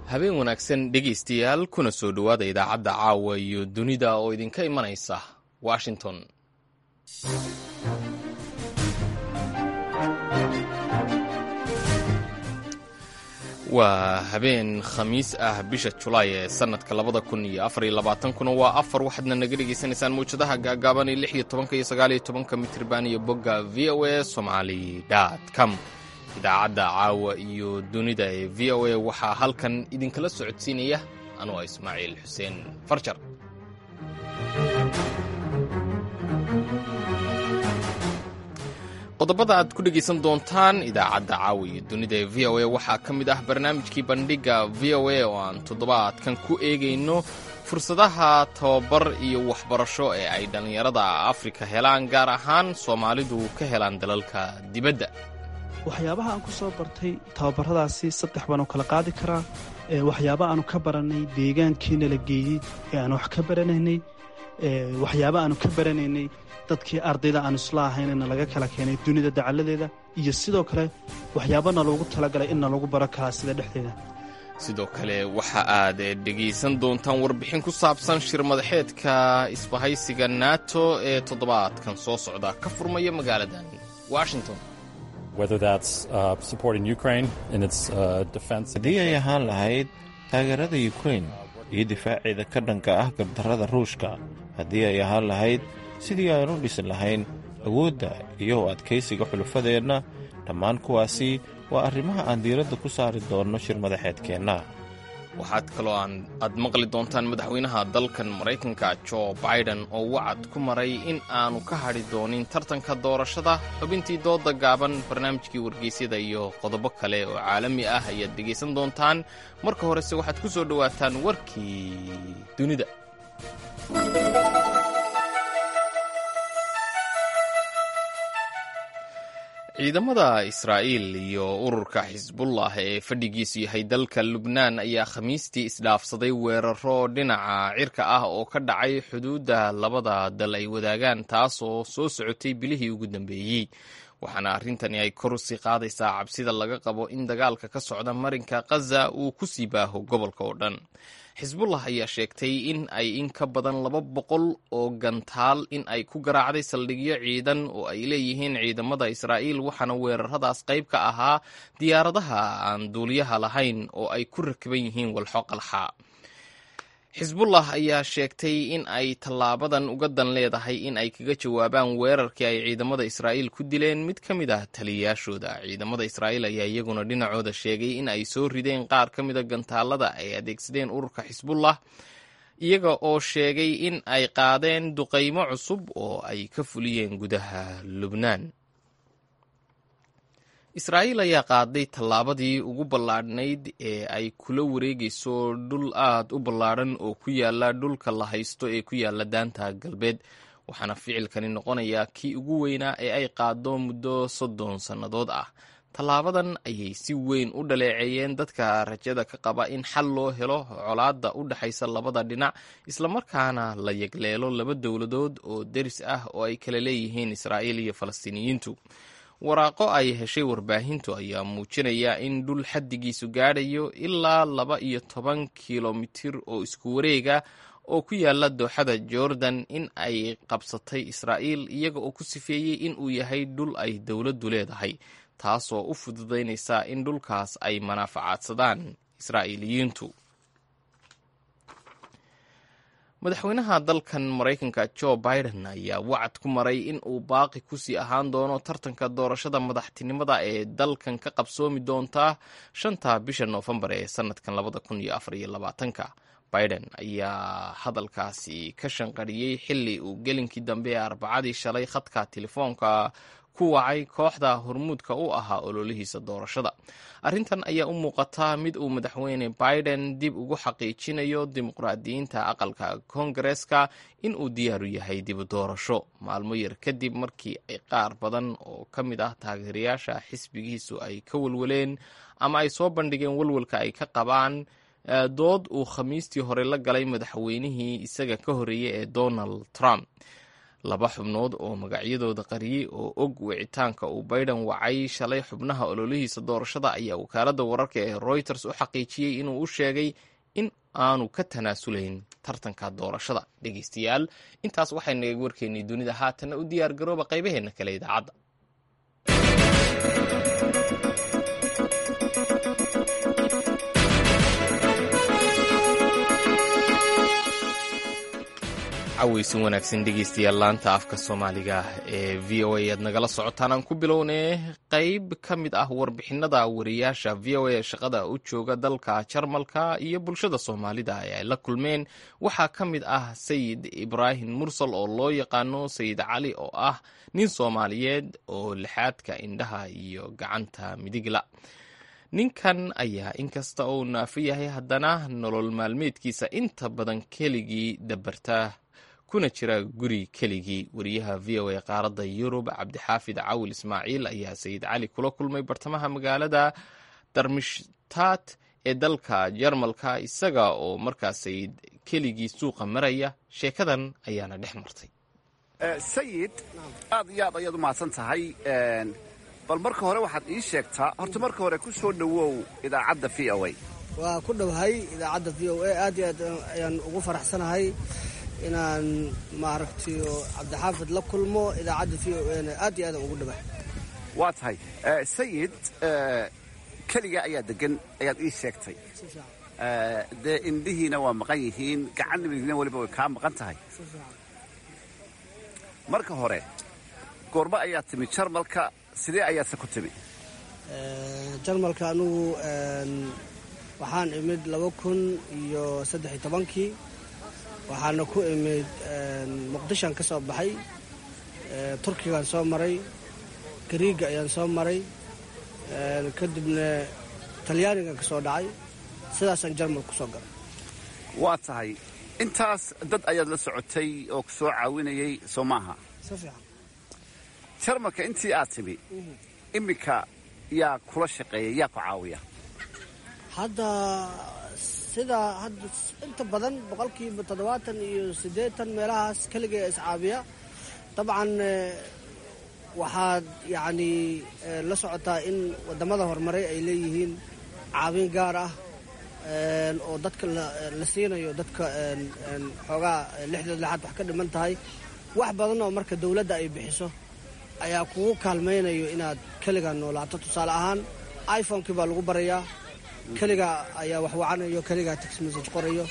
habeen wanaagsan dhegaystayaal kuna soo dhowaada idaacadda caawa iyo dunida oo idinka imanaysa washington waa habeen khamiis ah bisha julaay ee sannadka labada kun iyo afar iyo labaatankuna waa afar waxaadna naga dhegaysanaysaan mawjadaha gaagaaban ee lix iyo tobanka iyo sagaal iyo tobanka mitriban iyo bogga v o a somali com idaacadda caawa iyo dunida ee v o a waxaa halkan idinkala socodsiinaya anuu ah ismaaciil xuseen farjar qodobada aad ku dhegaysan doontaan idaacadda caawa iyo dunida ee v o a waxaa ka mid ah barnaamijkii bandhigga v o a oo aan toddobaadkan ku eegayno fursadaha tababar iyo waxbarasho ee ay dhallinyarada afrika helaan gaar ahaan soomaalidu ka helaan dalalka dibadda waxyaabaha aan ku soo bartay tababaradaasi saddex baanu kala qaadi karaa waxyaaba aanu ka baranay deegaankiina la geeyey ee aan wax ka baranaynay waxyaaba aanu ka baranaynay dadkii ardayda aan isla ahaynna laga kala keenay dunida dacaladeeda iyo sidoo kale waxyaabana loogu talagalay inna lagu baro karaa sida dhexdeeda sidoo kale waxa aad dhegaysan doontaan warbixin ku saabsan shir madaxeedka isbahaysiga nato ee toddobaadkan soo socda ka furmaya magaaladan washington haddii ay ahaan lahayd taageerada yukrain iyo difaaceeda ka dhanka ah gardarrada ruushka haddii ay ahaan lahayd sidii aynu dhisi lahayn awoodda iyo u adkaysiga xulufadeenna dhammaan kuwaasi waa arrimaha aan diiradda ku saari doonno shir madaxeedkeenna waxaad kaloo aad maqli doontaan madaxweynaha dalkan maraykanka jo biden oo wacad ku maray in aanu ka hadhi doonin tartanka doorashada xubintii dooda gaaban barnaamijkii wargeysyada iyo qodobo kale oo caalami ah ayaad dhegaysan doontaan marka horese waxaad ku soo dhowaataan warkii dunida ciidamada israa'iil iyo ururka xisbullah ee fadhigiisu yahay dalka lubnaan ayaa khamiistii isdhaafsaday weeraro dhinaca cirka ah oo ka dhacay xuduudda labada dal ay wadaagaan taasoo soo socotay bilihii ugu dambeeyey waxaana arrintani ay kor usii qaadaysaa cabsida laga qabo in dagaalka ka socda marinka khaza uu ku sii baaho gobolka oo dhan xisbullah ayaa sheegtay in ay in ka badan laba boqol oo gantaal in ay ku garaacday saldhigyo ciidan oo ay leeyihiin ciidamada israa'iil waxaana weeraradaas qayb ka ahaa diyaaradaha aan duuliyaha lahayn oo ay ku rakiban yihiin walxo qalxa xisbullah ayaa sheegtay in ay tallaabadan uga dan leedahay in ay kaga jawaabaan weerarkii ay ciidamada israa'iil ku dileen mid ka mid ah taliyayaashooda ciidamada israa'iil ayaa iyaguna dhinacooda sheegay in ay soo rideen qaar ka mida gantaalada ay adeegsadeen ururka xisbullah iyaga oo sheegay in ay qaadeen duqaymo cusub oo ay ka fuliyeen gudaha lubnaan israa'iil ayaa qaaday tallaabadii ugu ballaadhnayd ee ay kula wareegayso dhul aad u ballaadhan oo ku yaala dhulka la haysto ee ku yaala daanta galbeed waxaana ficilkani noqonayaa kii ugu weynaa ee ay qaado muddo soddon sannadood ah tallaabadan ayay si weyn u dhaleeceeyeen dadka rajada ka qaba in xal loo helo colaadda u dhexaysa labada dhinac islamarkaana la yegleelo laba dowladood oo deris ah oo ay kala leeyihiin israa'iil iyo falastiiniyiintu waraaqo ay heshay warbaahintu ayaa muujinaya in dhul xaddigiisu gaadhayo ilaa laba iyo toban kilomitir oo isku wareega oo ku yaala dooxada jordan in ay qabsatay israa'iil iyaga oo ku sifeeyey in uu yahay dhul ay dowladdu leedahay taasoo u fududaynaysa in dhulkaas ay manaafacaadsadaan israa'iiliyiintu madaxweynaha dalkan maraykanka jo biden ayaa wacad ku maray in uu baaqi kusii ahaan doono tartanka doorashada madaxtinimada ee dalkan ka qabsoomi doonta shanta bisha noofembar ee sanadkan labada kun iyo afar iyo labaatanka biden ayaa hadalkaasi ka shanqariyey xili uu gelinkii dambe ee arbacadii shalay khadka telefoonka ku wacay kooxda hormuudka u ahaa ololihiisa doorashada arrintan ayaa u muuqata mid uu madaxweyne biden dib ugu xaqiijinayo dimuqraadiyiinta aqalka koongareeska in uu diyaaru yahay dib doorasho maalmo yar kadib markii ay qaar badan oo ka mid ah taageerayaasha xisbigiisu ay ka walwaleen ama ay soo bandhigeen walwalka ay ka qabaan dood uu khamiistii hore la galay madaxweynihii isaga ka horreeyey ee donald trump laba xubnood oo magacyadooda qariyey oo og wicitaanka uu biden wacay shalay xubnaha ololihiisa doorashada ayaa wakaaladda wararka ee reuters u xaqiijiyey inuu u sheegay in aanu ka tanaasulayn tartanka doorashada dhegeystayaal intaas waxaynaga warkeennay dunida haatanna u diyaar garooba qaybaheenna kale idaacadda caweysin wanaagsan dhegeystayaal laanta afka soomaaliga ee v o a aad nagala socotaan aan ku bilownay qeyb ka mid ah warbixinada wariyaasha v o a ee shaqada u jooga dalka jarmalka iyo bulshada soomaalida ee ay la kulmeen waxaa ka mid ah sayid ibraahim mursal oo loo yaqaano sayid cali oo ah nin soomaaliyeed oo lixaadka indhaha iyo gacanta midigla ninkan ayaa inkasta uu naafo yahay haddana nolol maalmeedkiisa inta badan keligii dabarta kuna jira guri keligii wariyaha v o a qaaradda yurub cabdixaafid cawil ismaaciil ayaa sayid cali kula kulmay bartamaha magaalada darmishtaat ee dalka jarmalka isaga oo markaas sayid keligii suuqa maraya sheekadan ayaana dhex martay sayid aad iyo aad ayaad u mahadsan tahay bal marka hore waxaad ii sheegtaa horta marka hore ku soo dhowow idaacadda v o a waa ku dhowahay idaacadda v o a aad iyo aad ayaan ugu faraxsanahay inaan maaragtay cabdixaafid la kulmo idaacadda v o ana aad iyo aadaan ugu dhawahay waa tahay sayid keliga ayaa degan ayaad ii sheegtay dee indhihiina waa maqan yihiin gacan midigna weliba way kaa maqan tahay marka hore goormo ayaa timi jarmalka sidee ayaadse ku timi jarmalka anugu waxaan imid laba kun iyo saddex iyo tobankii waxaana ku imid muqdishoan ka soo baxay turkigaan soo maray gariiga ayaan soo maray kadibna talyaanigan ka soo dhacay sidaasaan jarmal ku soo galay waa tahay intaas dad ayaad la socotay oo ku soo caawinayay soo maaha si fiican jarmalka intii aad timi iminka yaa kula shaqeeya yaa ku caawiya hadda sida hadda inta badan boqolkiiba toddobaatan iyo siddeetan meelahaas keligee iscaabiya dabcan waxaad yacni la socotaa in waddamada horumaray ay leeyihiin caawin gaar ah oo dadka la siinayo dadka xoogaa lixdood lixaad wax ka dhiman tahay wax badan oo marka dawladda ay bixiso ayaa kugu kaalmaynayo inaad keligaa noolaato tusaale ahaan iphonekii baa lagu barayaa keligaa ayaa wax wacanayo keligaa text message qorayo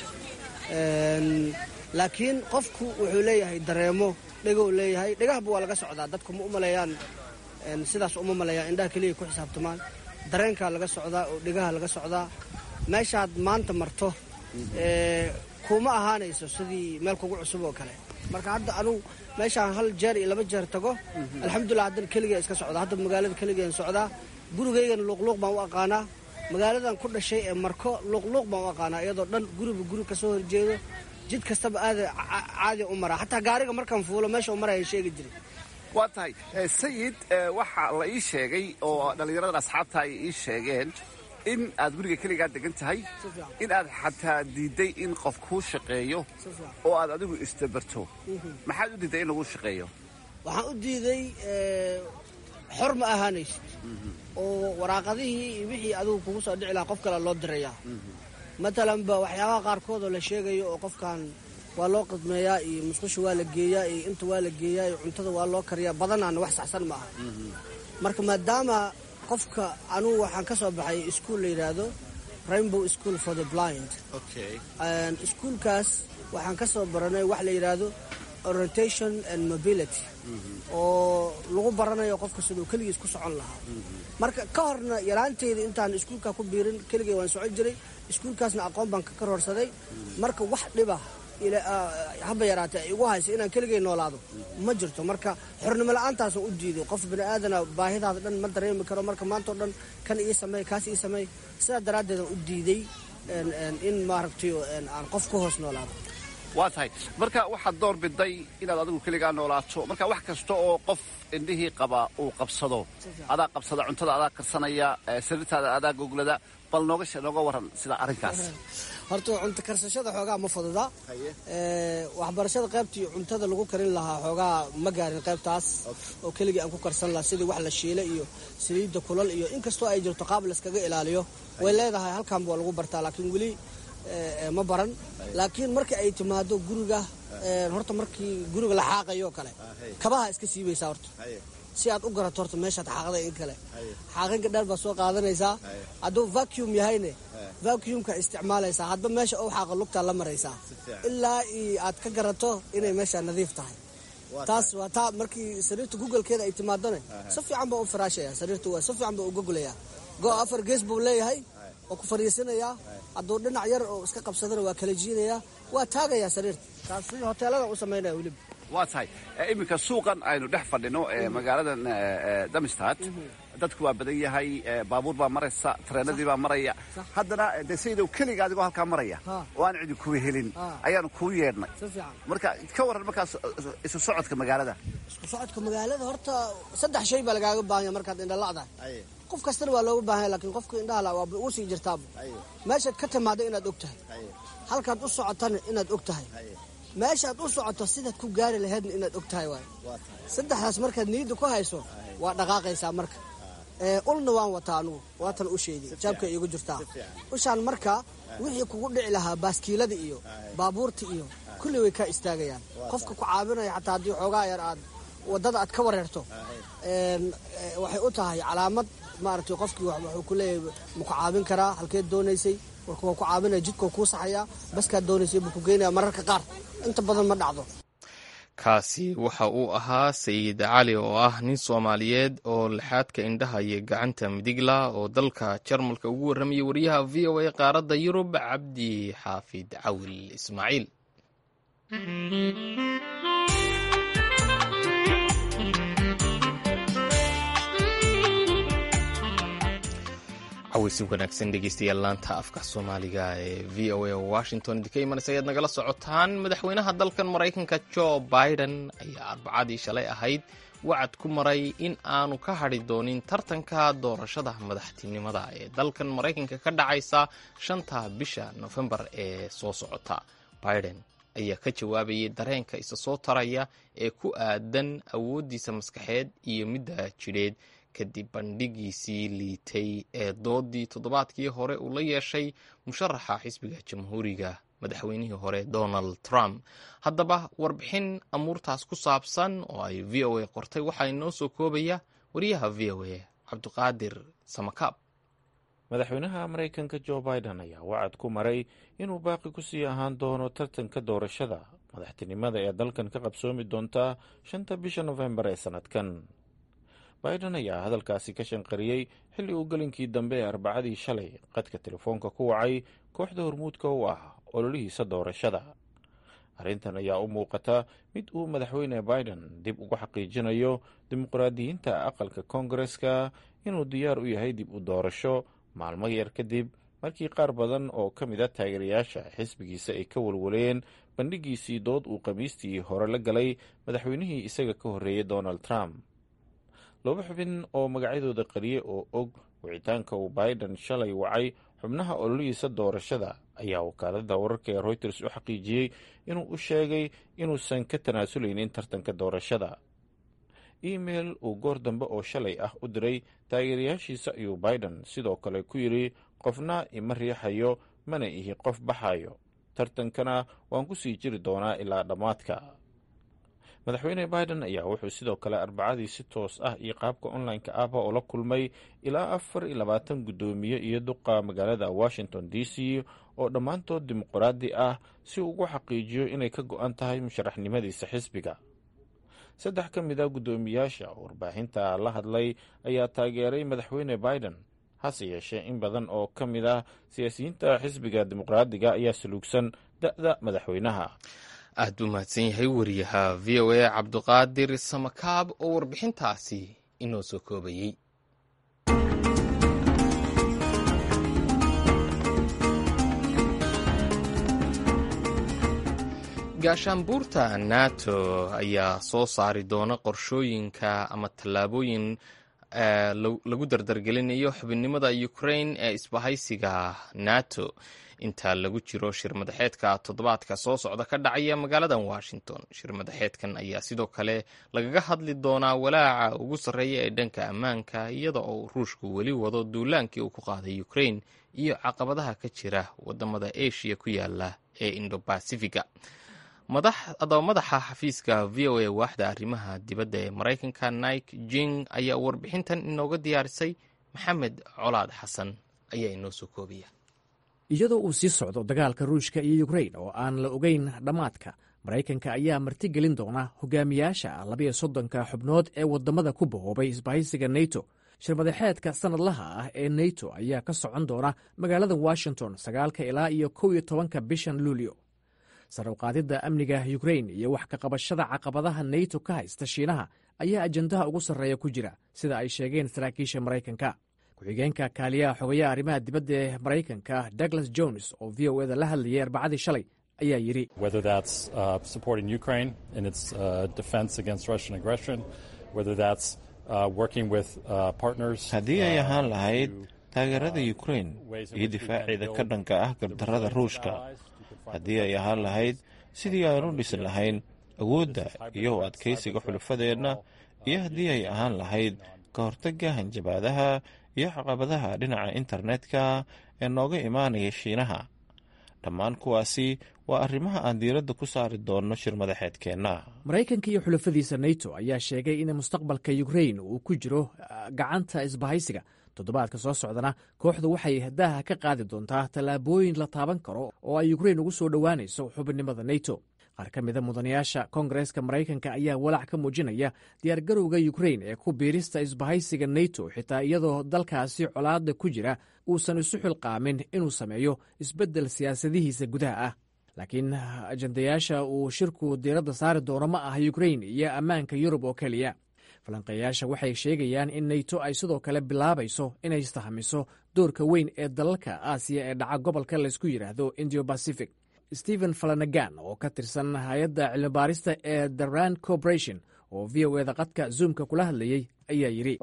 laakiin qofku wuxuu leeyahay dareemo dhegou leeyahay dhegahaba waa laga socdaa dadku ma u maleeyaan sidaas uma maleeyaan indhaha keliya ku xisaabtamaan dareenkaa laga socdaa oo dhegaha laga socdaa meeshaad maanta marto kuma ahaanayso sidii meel kugu cusub oo kale marka hadda anugu meeshaan hal jeer iyo laba jeer tago alxamdulilah haddana keligaa iska socdaa hadda magaalada keligaan socdaa gurigaygana luuqluuq baan u aqaanaa magaaladan ku dhashay ee marko luuqluuq baan u aqaanaa iyadoo dhan guriba guri kasoo horjeedo jid kastaba aada caadi u maraa xataa gaariga markaan fuulo meesha u maraya sheegi jiray waa tahay sayid waxaa la ii sheegay oo dhallinyaradan asxaabta ay ii sheegeen in aad guriga keligaa degan tahay in aad xataa diidday in qof kuu shaqeeyo oo aad adigu isdabarto maxaad u diidday in laguu shaqeeyo waxaan u diiday xor ma ahaanaysid oo waraaqadihii iyo wixii adigu kugu soo dhici lahaa qof kale loo dirayaa matalanba waxyaabaha qaarkood oo la sheegayo oo qofkan waa loo qidmeeyaa iyo musqusha waa la geeyaa iyo inta waa la geeyaa iyo cuntada waa loo kariyaa badanaana wax saxsan ma aha marka maadaama qofka anugu waxaan ka soo baxay iskuol la yidhaahdo rainbow school for the blind iskuolkaas waxaan ka soo baranay wax la yidhaahdo orientation and mobility oo lagu baranayo qofka siduu keligiis ku socon lahaa marka ka horna yaraanteyda intaan iskuolkaa ku biirin keligay waan socon jiray iskuolkaasna aqoon baan ka kororsaday marka wax dhiba haba yaraatee ay igu haysa inaan keligay noolaado ma jirto marka xornimo la-aantaasaan u diiday qof bini aadana baahidaada dhan ma dareemi karo marka maantao dhan kan ii sameey kaas ii sameey sidaa daraaddeedaan u diiday in maaragtay aan qof ku hoos noolaado waa tahay marka waxaad door biday inaad adigu keligaa noolaato marka wax kasta oo qof indhihii qaba uu qabsado adaa qabsada cuntada adaa karsanaya sariirtaada adaa goglada bal nooga nooga waran sida arrinkaas horta cunto karsashada xoogaa ma fududa waxbarashada qaybtii cuntada lagu karin lahaa xoogaa ma gaarin qaybtaas oo keligii aan ku karsan lahaa sidii wax la shiila iyo saliidda kulal iyo inkastoo ay jirto qaab layskaga ilaaliyo way leedahay halkan waa lagu bartaa laakiin weli ma baran laakiin marka ay timaado guriga horta markii guriga la xaaqayo kale kabaha iska siibaysaa horta si aad u garato horta meeshaad xaaqda in kale xaaqinka dheer baad soo qaadanaysaa hadduu vacuum yahayne vacuumka isticmaalaysaa hadba meesha u xaaqa lugtaa la maraysaa ilaa aad ka garato inay meesha nadiif tahay taas waa taa markii sariirta googlekeeda ay timaadone si fiican baa u faraashaya sariirta waa si fiican baa u gogolaya go afar gees buu leeyahay oo ku fariisanayaa hadduu dhinac yar oo iska qabsadana waa kala jiinayaa waa taagayaa sariirta taas sidii hoteelada u samaynaya weliba waa tahay iminka suuqan aynu dhex fadhino magaaladan damistad dadku waa badan yahay baabuur baa maraysa tareenadii baa maraya haddana de saydow keliga adigoo halkaa maraya oo aan cidi kuwa helin ayaanu kuu yeedhnay marka ka warran markaas isu socodka magaalada isku socodka magaalada horta saddex shay baa lagaaga baahanya markaad indhala'dahay qof kastana waa looga baahanya lakiin qofka indhahala waaba uu sii jirtaaba meeshaad ka timaado inaad og tahay halkaad u socotana inaad og tahay meeshaad u socoto sidaad ku gaari lahaydna inaad og tahay waay saddexdaas markaad niyadda ku hayso waa dhaqaaqaysaa marka ulna waan wataa anugu waatan u sheedi jaabka iigu jirtaa ushaan marka wixii kugu dhici lahaa baaskiilada iyo baabuurta iyo kulli way kaa istaagayaan qofka ku caabinaya xataa haddii xoogaa yar aad waddada aad ka wareerto waxay u tahay calaamad maaragtay qofkii wuxuu ku leeyahay ma ku caabin karaa halkeed doonaysay warka waa ku caabinaya jidkoo kuu saxayaa baskaad doonaysay buu ku geynaya mararka qaar inta badan ma dhacdo kaasi waxa uu ahaa sayid cali oo ah nin soomaaliyeed oo lixaadka indhaha iyo gacanta midigla oo dalka jarmalka ugu warramayay wariyaha v o a qaaradda yurub cabdi xaafid cawil ismaaciil caweysi wanaagsan dhegeystayaal laanta afka soomaaliga ee v o a washington idinka imanaysa ayaad nagala socotaan madaxweynaha dalkan maraykanka jo biden ayaa arbacadii shalay ahayd wacad ku maray in aanu ka hadhi doonin tartanka doorashada madaxtinimada ee dalkan maraykanka ka dhacaysa shanta bisha nofembar ee soo socota biden ayaa ka jawaabayay dareenka isa soo taraya ee ku aadan awooddiisa maskaxeed iyo midda jidheed kadib bandhigiisii liitay ee doodii toddobaadkii hore uu la yeeshay musharaxa xisbiga jamhuuriga madaxweynihii hore donald trump haddaba warbixin amuurtaas ku saabsan oo ay v o a qortay waxaa inoo soo koobaya wariyaha v o a cabdiqaadir samakaab madaxweynaha maraykanka jo biden ayaa wacad ku maray inuu baaqi ku sii ahaan doono tartanka doorashada madaxtinimada ee dalkan ka qabsoomi doonta shanta bisha nofembar ee sannadkan biden ayaa hadalkaasi ka shanqariyey xilli uu gelinkii dambe ee arbacadii shalay qadka telefoonka ku wacay kooxda hormuudka u ah ololihiisa doorashada arrintan ayaa u muuqata mid uu madaxweyne biden dib ugu xaqiijinayo dimuqraadiyiinta aqalka koongareska inuu diyaar u yahay dib u doorasho maalmo yar kadib markii qaar badan oo ka mid a taageerayaasha xisbigiisa ay ka walwaleen bandhigiisii dood uu khamiistii hore la galay madaxweynihii isaga ka horreeyey donald trump laba xubin oo magacyadooda qariye oo og wicitaanka uu biden shalay wacay xubnaha ololihiisa doorashada ayaa wakaalada wararka ee reuters u xaqiijiyey inuu u sheegay inuusan ka tanaasuleynin tartanka doorashada email uu goor dambe oo shalay ah u diray taageerayaashiisa ayuu biden sidoo kale ku yidhi qofna ima riixayo mana ihi qof baxayo tartankana waan ku sii jiri doonaa ilaa dhammaadka madaxweyne biden ayaa wuxuu sidoo kale arbacadii si toos ah iyo qaabka online-ka ahba oo la kulmay ilaa afar iyo labaatan guddoomiye iyo duqa magaalada washington d c oo dhammaantood dimuqraadi ah si uu ugu xaqiijiyo inay ka go-an tahay musharaxnimadiisa xisbiga saddex ka mid a guddoomiyaasha oo warbaahinta la hadlay ayaa taageeray madaxweyne biden hase yeeshee in badan oo ka mid ah siyaasiyiinta xisbiga dimuqraadiga ayaa saluugsan da-da madaxweynaha aad buu mahadsan yahay wariyaha v o a cabdiqaadir samakaab oo warbixintaasi inoo soo koobayey gaashaanbuurta nato ayaa soo saari doona qorshooyinka ama tallaabooyin lagu dardargelinayo xubinnimada ukraine ee isbahaysiga nato inta lagu jiro shir madaxeedka toddobaadka soo socda ka dhacaya magaalada washington shir madaxeedkan ayaa sidoo kale lagaga hadli doonaa walaaca ugu sarreeya ee dhanka ammaanka iyada oo ruushku weli wado duulaankii uu ku qaaday ukraine iyo caqabadaha ka jira wadamada asia ku yaala ee indobasifiga adaba madaxa xafiiska v o a waaxda arrimaha dibadda ee maraykanka nike jing ayaa warbixintan inooga diyaarisay maxamed colaad xasan ayaa inoo soo koobiya iyadoo uu sii socdo dagaalka ruushka iyo ukrain oo aan la ogeyn dhammaadka maraykanka ayaa martigelin doona hogaamiyaasha labayo soddonka xubnood ee wadamada ku bahoobay isbahaysiga neto shirmadaxeedka sannadlaha ah ee neto ayaa ka socon doona magaalada washington sagaalka ilaa iyo kow iyo tobanka bishan luulyo sarowqaadidda amniga ukrain iyo wax ka qabashada caqabadaha neto ka haysta shiinaha ayaa ajandaha ugu sarreeya ku jira sida ay sheegeen saraakiisha maraykanka ku-xigeenka kaaliyaha xogayaha arrimaha dibadda ee maraykanka douglas jones oo v o eda la hadlayay arbacadii shalay ayaa yidhi haddii ay ahaan lahayd taageerada ukrain iyo difaaceeda ka dhanka ah gardarrada ruushka haddii ay ahaan lahayd sidii aan u dhisi lahayn awoodda iyo u adkaysiga xulufadeenna iyo haddii ay ahaan lahayd ka hortagga hanjabaadaha iyo caqabadaha dhinaca internetka ee nooga imaanaya shiinaha dhammaan kuwaasi waa arrimaha aan diiradda ku saari doonno shir madaxeedkeenna maraykanka iyo xulafadiisa neto ayaa sheegay in mustaqbalka ukrain uu ku jiro gacanta isbahaysiga toddobaadka soo socdana kooxdu waxay daaha ka qaadi doontaa tallaabooyin la taaban karo oo ay ukrain ugu soo dhowaanayso xubinimada neto qaar ka mida mudanayaasha koongareeska maraykanka ayaa walaac ka muujinaya diyaargarowga ukrain ee ku biirista isbahaysiga neto xitaa iyadoo dalkaasi colaada ku jira uusan isu xilqaamin inuu sameeyo isbeddel siyaasadihiisa gudaha ah laakiin ajandayaasha uu shirku diiradda saari doono ma ah ukrain iyo ammaanka yurub oo keliya falanqeeyaasha waxay sheegayaan in neto ay sidoo kale bilaabayso inay istahamiso doorka weyn ee dalalka aasiya ee dhaca gobolka laysku yidhaahdo indio bacific stephen falanagan oo ka tirsan hay-adda cilmibaarista ee the rand corporation oo v o eda qadka zoomka kula hadlayey ayaa yidhi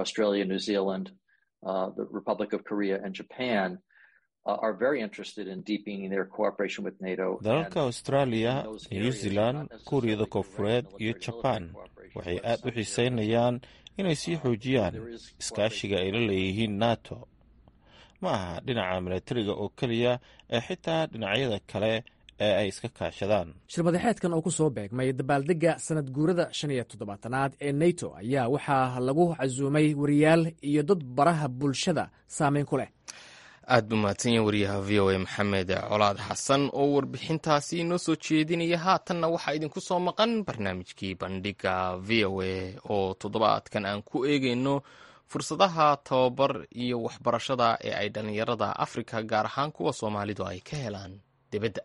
dalalka australia new zealand kuuriyada koonfureed iyo jabaan waxay aad u xiiseynayaan inay sii xoojiyaan iskaashiga ay la leeyihiin nato ma aha dhinaca milatariga oo keliya ee xitaa dhinacyada kale ee ay iska kaashadaan shirmadaxeedkan oo ku soo beegmay dabaaldegga sanad guurada shan iyo toddobaatanaad ee neto ayaa waxaa lagu casuumay wariyaal iyo dad baraha bulshada saameyn ku leh aad buu mahadsanyahin wariyaha v o a maxamed colaad xasan oo warbixintaasi inoo soo jeedinaya haatanna waxaa idinku soo maqan barnaamijkii bandhiga v o a oo toddobaadkan aan ku eegeyno fursadaha tababar iyo waxbarashada ee ay dhallinyarada afrika gaar ahaan kuwa soomaalidu ay ka helaan dibadda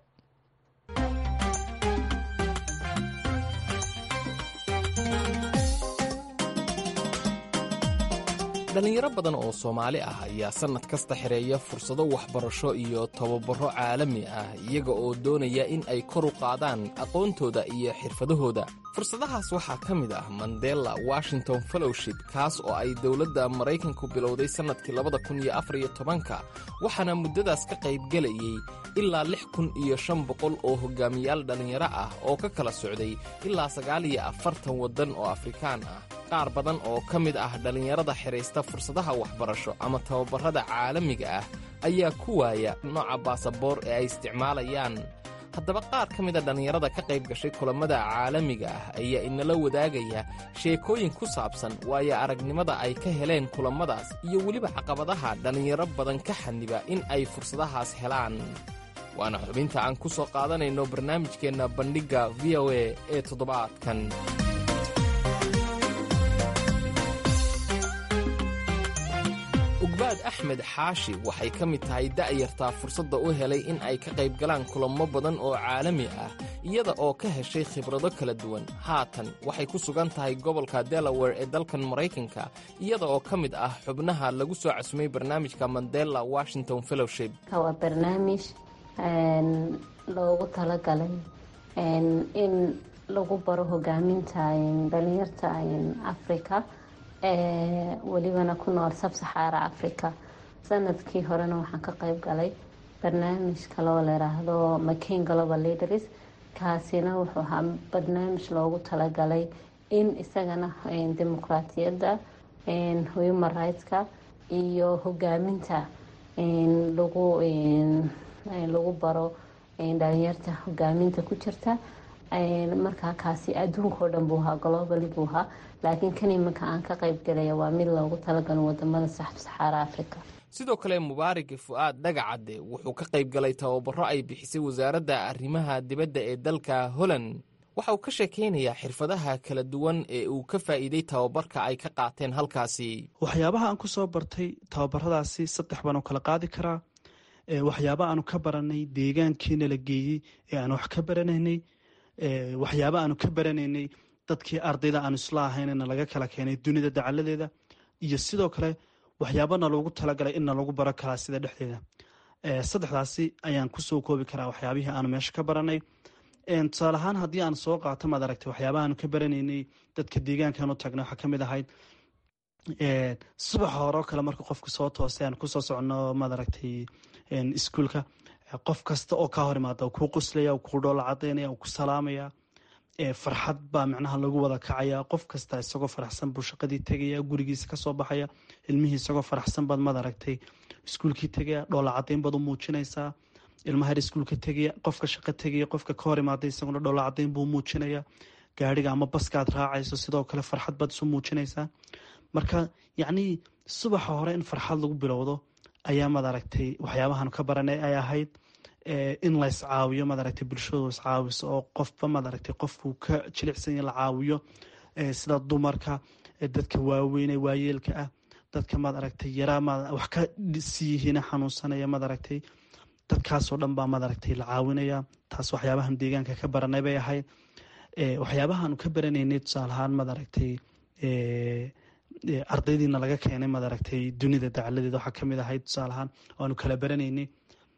dhallinyaro badan oo soomaali ah ayaa sannad kasta xereeya fursado waxbarasho iyo tababaro caalami ah iyaga oo doonaya in ay kor u qaadaan aqoontooda iyo xirfadahooda fursadahaas waxaa ka mid ah mandela washington fellowship kaas oo ay dowladda maraykanku bilowday sannadkii labada kun iyo afar iyo tobanka waxaana muddadaas ka qaybgelayay ilaa lix kun iyo shan boqol oo hogaamiyaal dhallinyaro ah oo ka kala socday ilaa sagaal iyo afartan waddan oo afrikaan ah qaar badan oo ka mid ah dhallinyarada xidhaysta fursadaha waxbarasho ama tababarrada caalamiga ah ayaa ku waaya nooca baasaboor ee ay isticmaalayaan haddaba qaar ka mida dhallinyarada ka qayb gashay kulammada caalamiga ah ayaa inala wadaagaya sheekooyin ku saabsan waayo aragnimada ay ka heleen kulammadaas iyo weliba caqabadaha dhallinyaro badan ka xaniba in ay fursadahaas helaan waana xubinta aan ku soo qaadanayno barnaamijkeenna bandhigga v o a ee toddobaadkan ugbaad axmed xaashi waxay ka mid tahay da'yartaa fursadda u helay in ay ka qayb galaan kulamo badan oo caalami ah iyada oo ka heshay khibrado kala duwan haatan waxay ku sugan tahay gobolka delaware ee dalkan maraykanka iyada oo ka mid ah xubnaha lagu soo casumay barnaamijka mandela washington fellowship waa barnaamij loogu talagalay in lagu baro hogaaminta dhalinyarta africa welibana ku nool sabsaxaara africa sanadkii horena waxaan ka qayb galay barnaamij kaloo layiraahdo mccain global leaders kaasina wuxuu ahaa barnaamij loogu talagalay in isagana dimuqraatiyadda human rightska iyo hogaaminta lagu lagu baro dhalinyarta hogaaminta ku jirta markaa kaasi adduunkao dhan buu ahaa globally buu ahaa laakiin kan iminka aan ka qayb galaya waa mid loogu talagalo wadamada saxaara africa sidoo kale mubaarig fu-aad dhagacadde wuxuu ka qayb galay tababaro ay bixisay wasaaradda arrimaha dibadda ee dalka holland waxa uu ka sheekeynayaa xirfadaha kala duwan ee uu ka faa'iiday tababarka ay ka qaateen halkaasi waxyaabaha aan ku soo bartay tababaradaasi saddex baan u kala qaadi karaa waxyaaba aanu ka baranay deegaankiina la geeyey ee aan wax ka baranaynay waxyaaba aanu ka baranaynay dadkii ardayda aanu isla ahaynna laga kala keenay dunida dacaladeeda iyo sidoo kale waxyaabana loogu talagalay inna lagu baro karaa sida dhexdeeda saddexdaasi ayaan kusoo koobi karaa waxyaabihii aanu meesha ka baranay tusaale ahaan haddii aan soo qaato maad aragtay waxyaabaha aanu ka baranaynay dadka deegaankan u tagnay waxaa kamid ahayd subaxa hore oo kale marka qofka soo toosay aan kusoo socono maad aragtay iskuolka qof kasta oo kaa hor imaada kuu qoslaya kuu dhoola cadaynaya ku salaamaya farxad baa micnaha lagu wada kacaya qof kasta isagoo faraxsan buu shaqadii tegaya gurigiisa kasoo baxaya ilmihii isagoo faraxsan baad maad aragtay iskuulkii tegaya dhoola cadayn baad u muujinaysaa ilmaha her iskuulka tegaya qofka shaqo tegaya qofka ka hor imaaday isaguna dhoola cadayn buu muujinaya gaariga ama baskaad raacayso sidoo kale farxad baad isu muujinaysaa marka yacnii subaxa hore in farxad lagu bilowdo ayaa maad aragtay waxyaabahan ka baranay ay ahayd in la iscaawiyo maad aragtay bulshadu iscaawiso oo qofba maad aragtay qofkuu ka jilicsanya la caawiyo sida dumarka dadka waaweyne waayeelka ah dadka maad aragtay yaraa maad wax ka siiyihiina xanuunsanaya maad aragtay dadkaasoo dhan baa maad aragtay la caawinaya taas waxyaabahan deegaanka ka baranay bay ahayd waxyaabahaanu ka baranaynay tusaalahaan maad aragtay ardaydiina laga keenay maad aragtay dunida dacaladeeda waxaa kamid ahayd tusaalahaan aanu kala baranaynay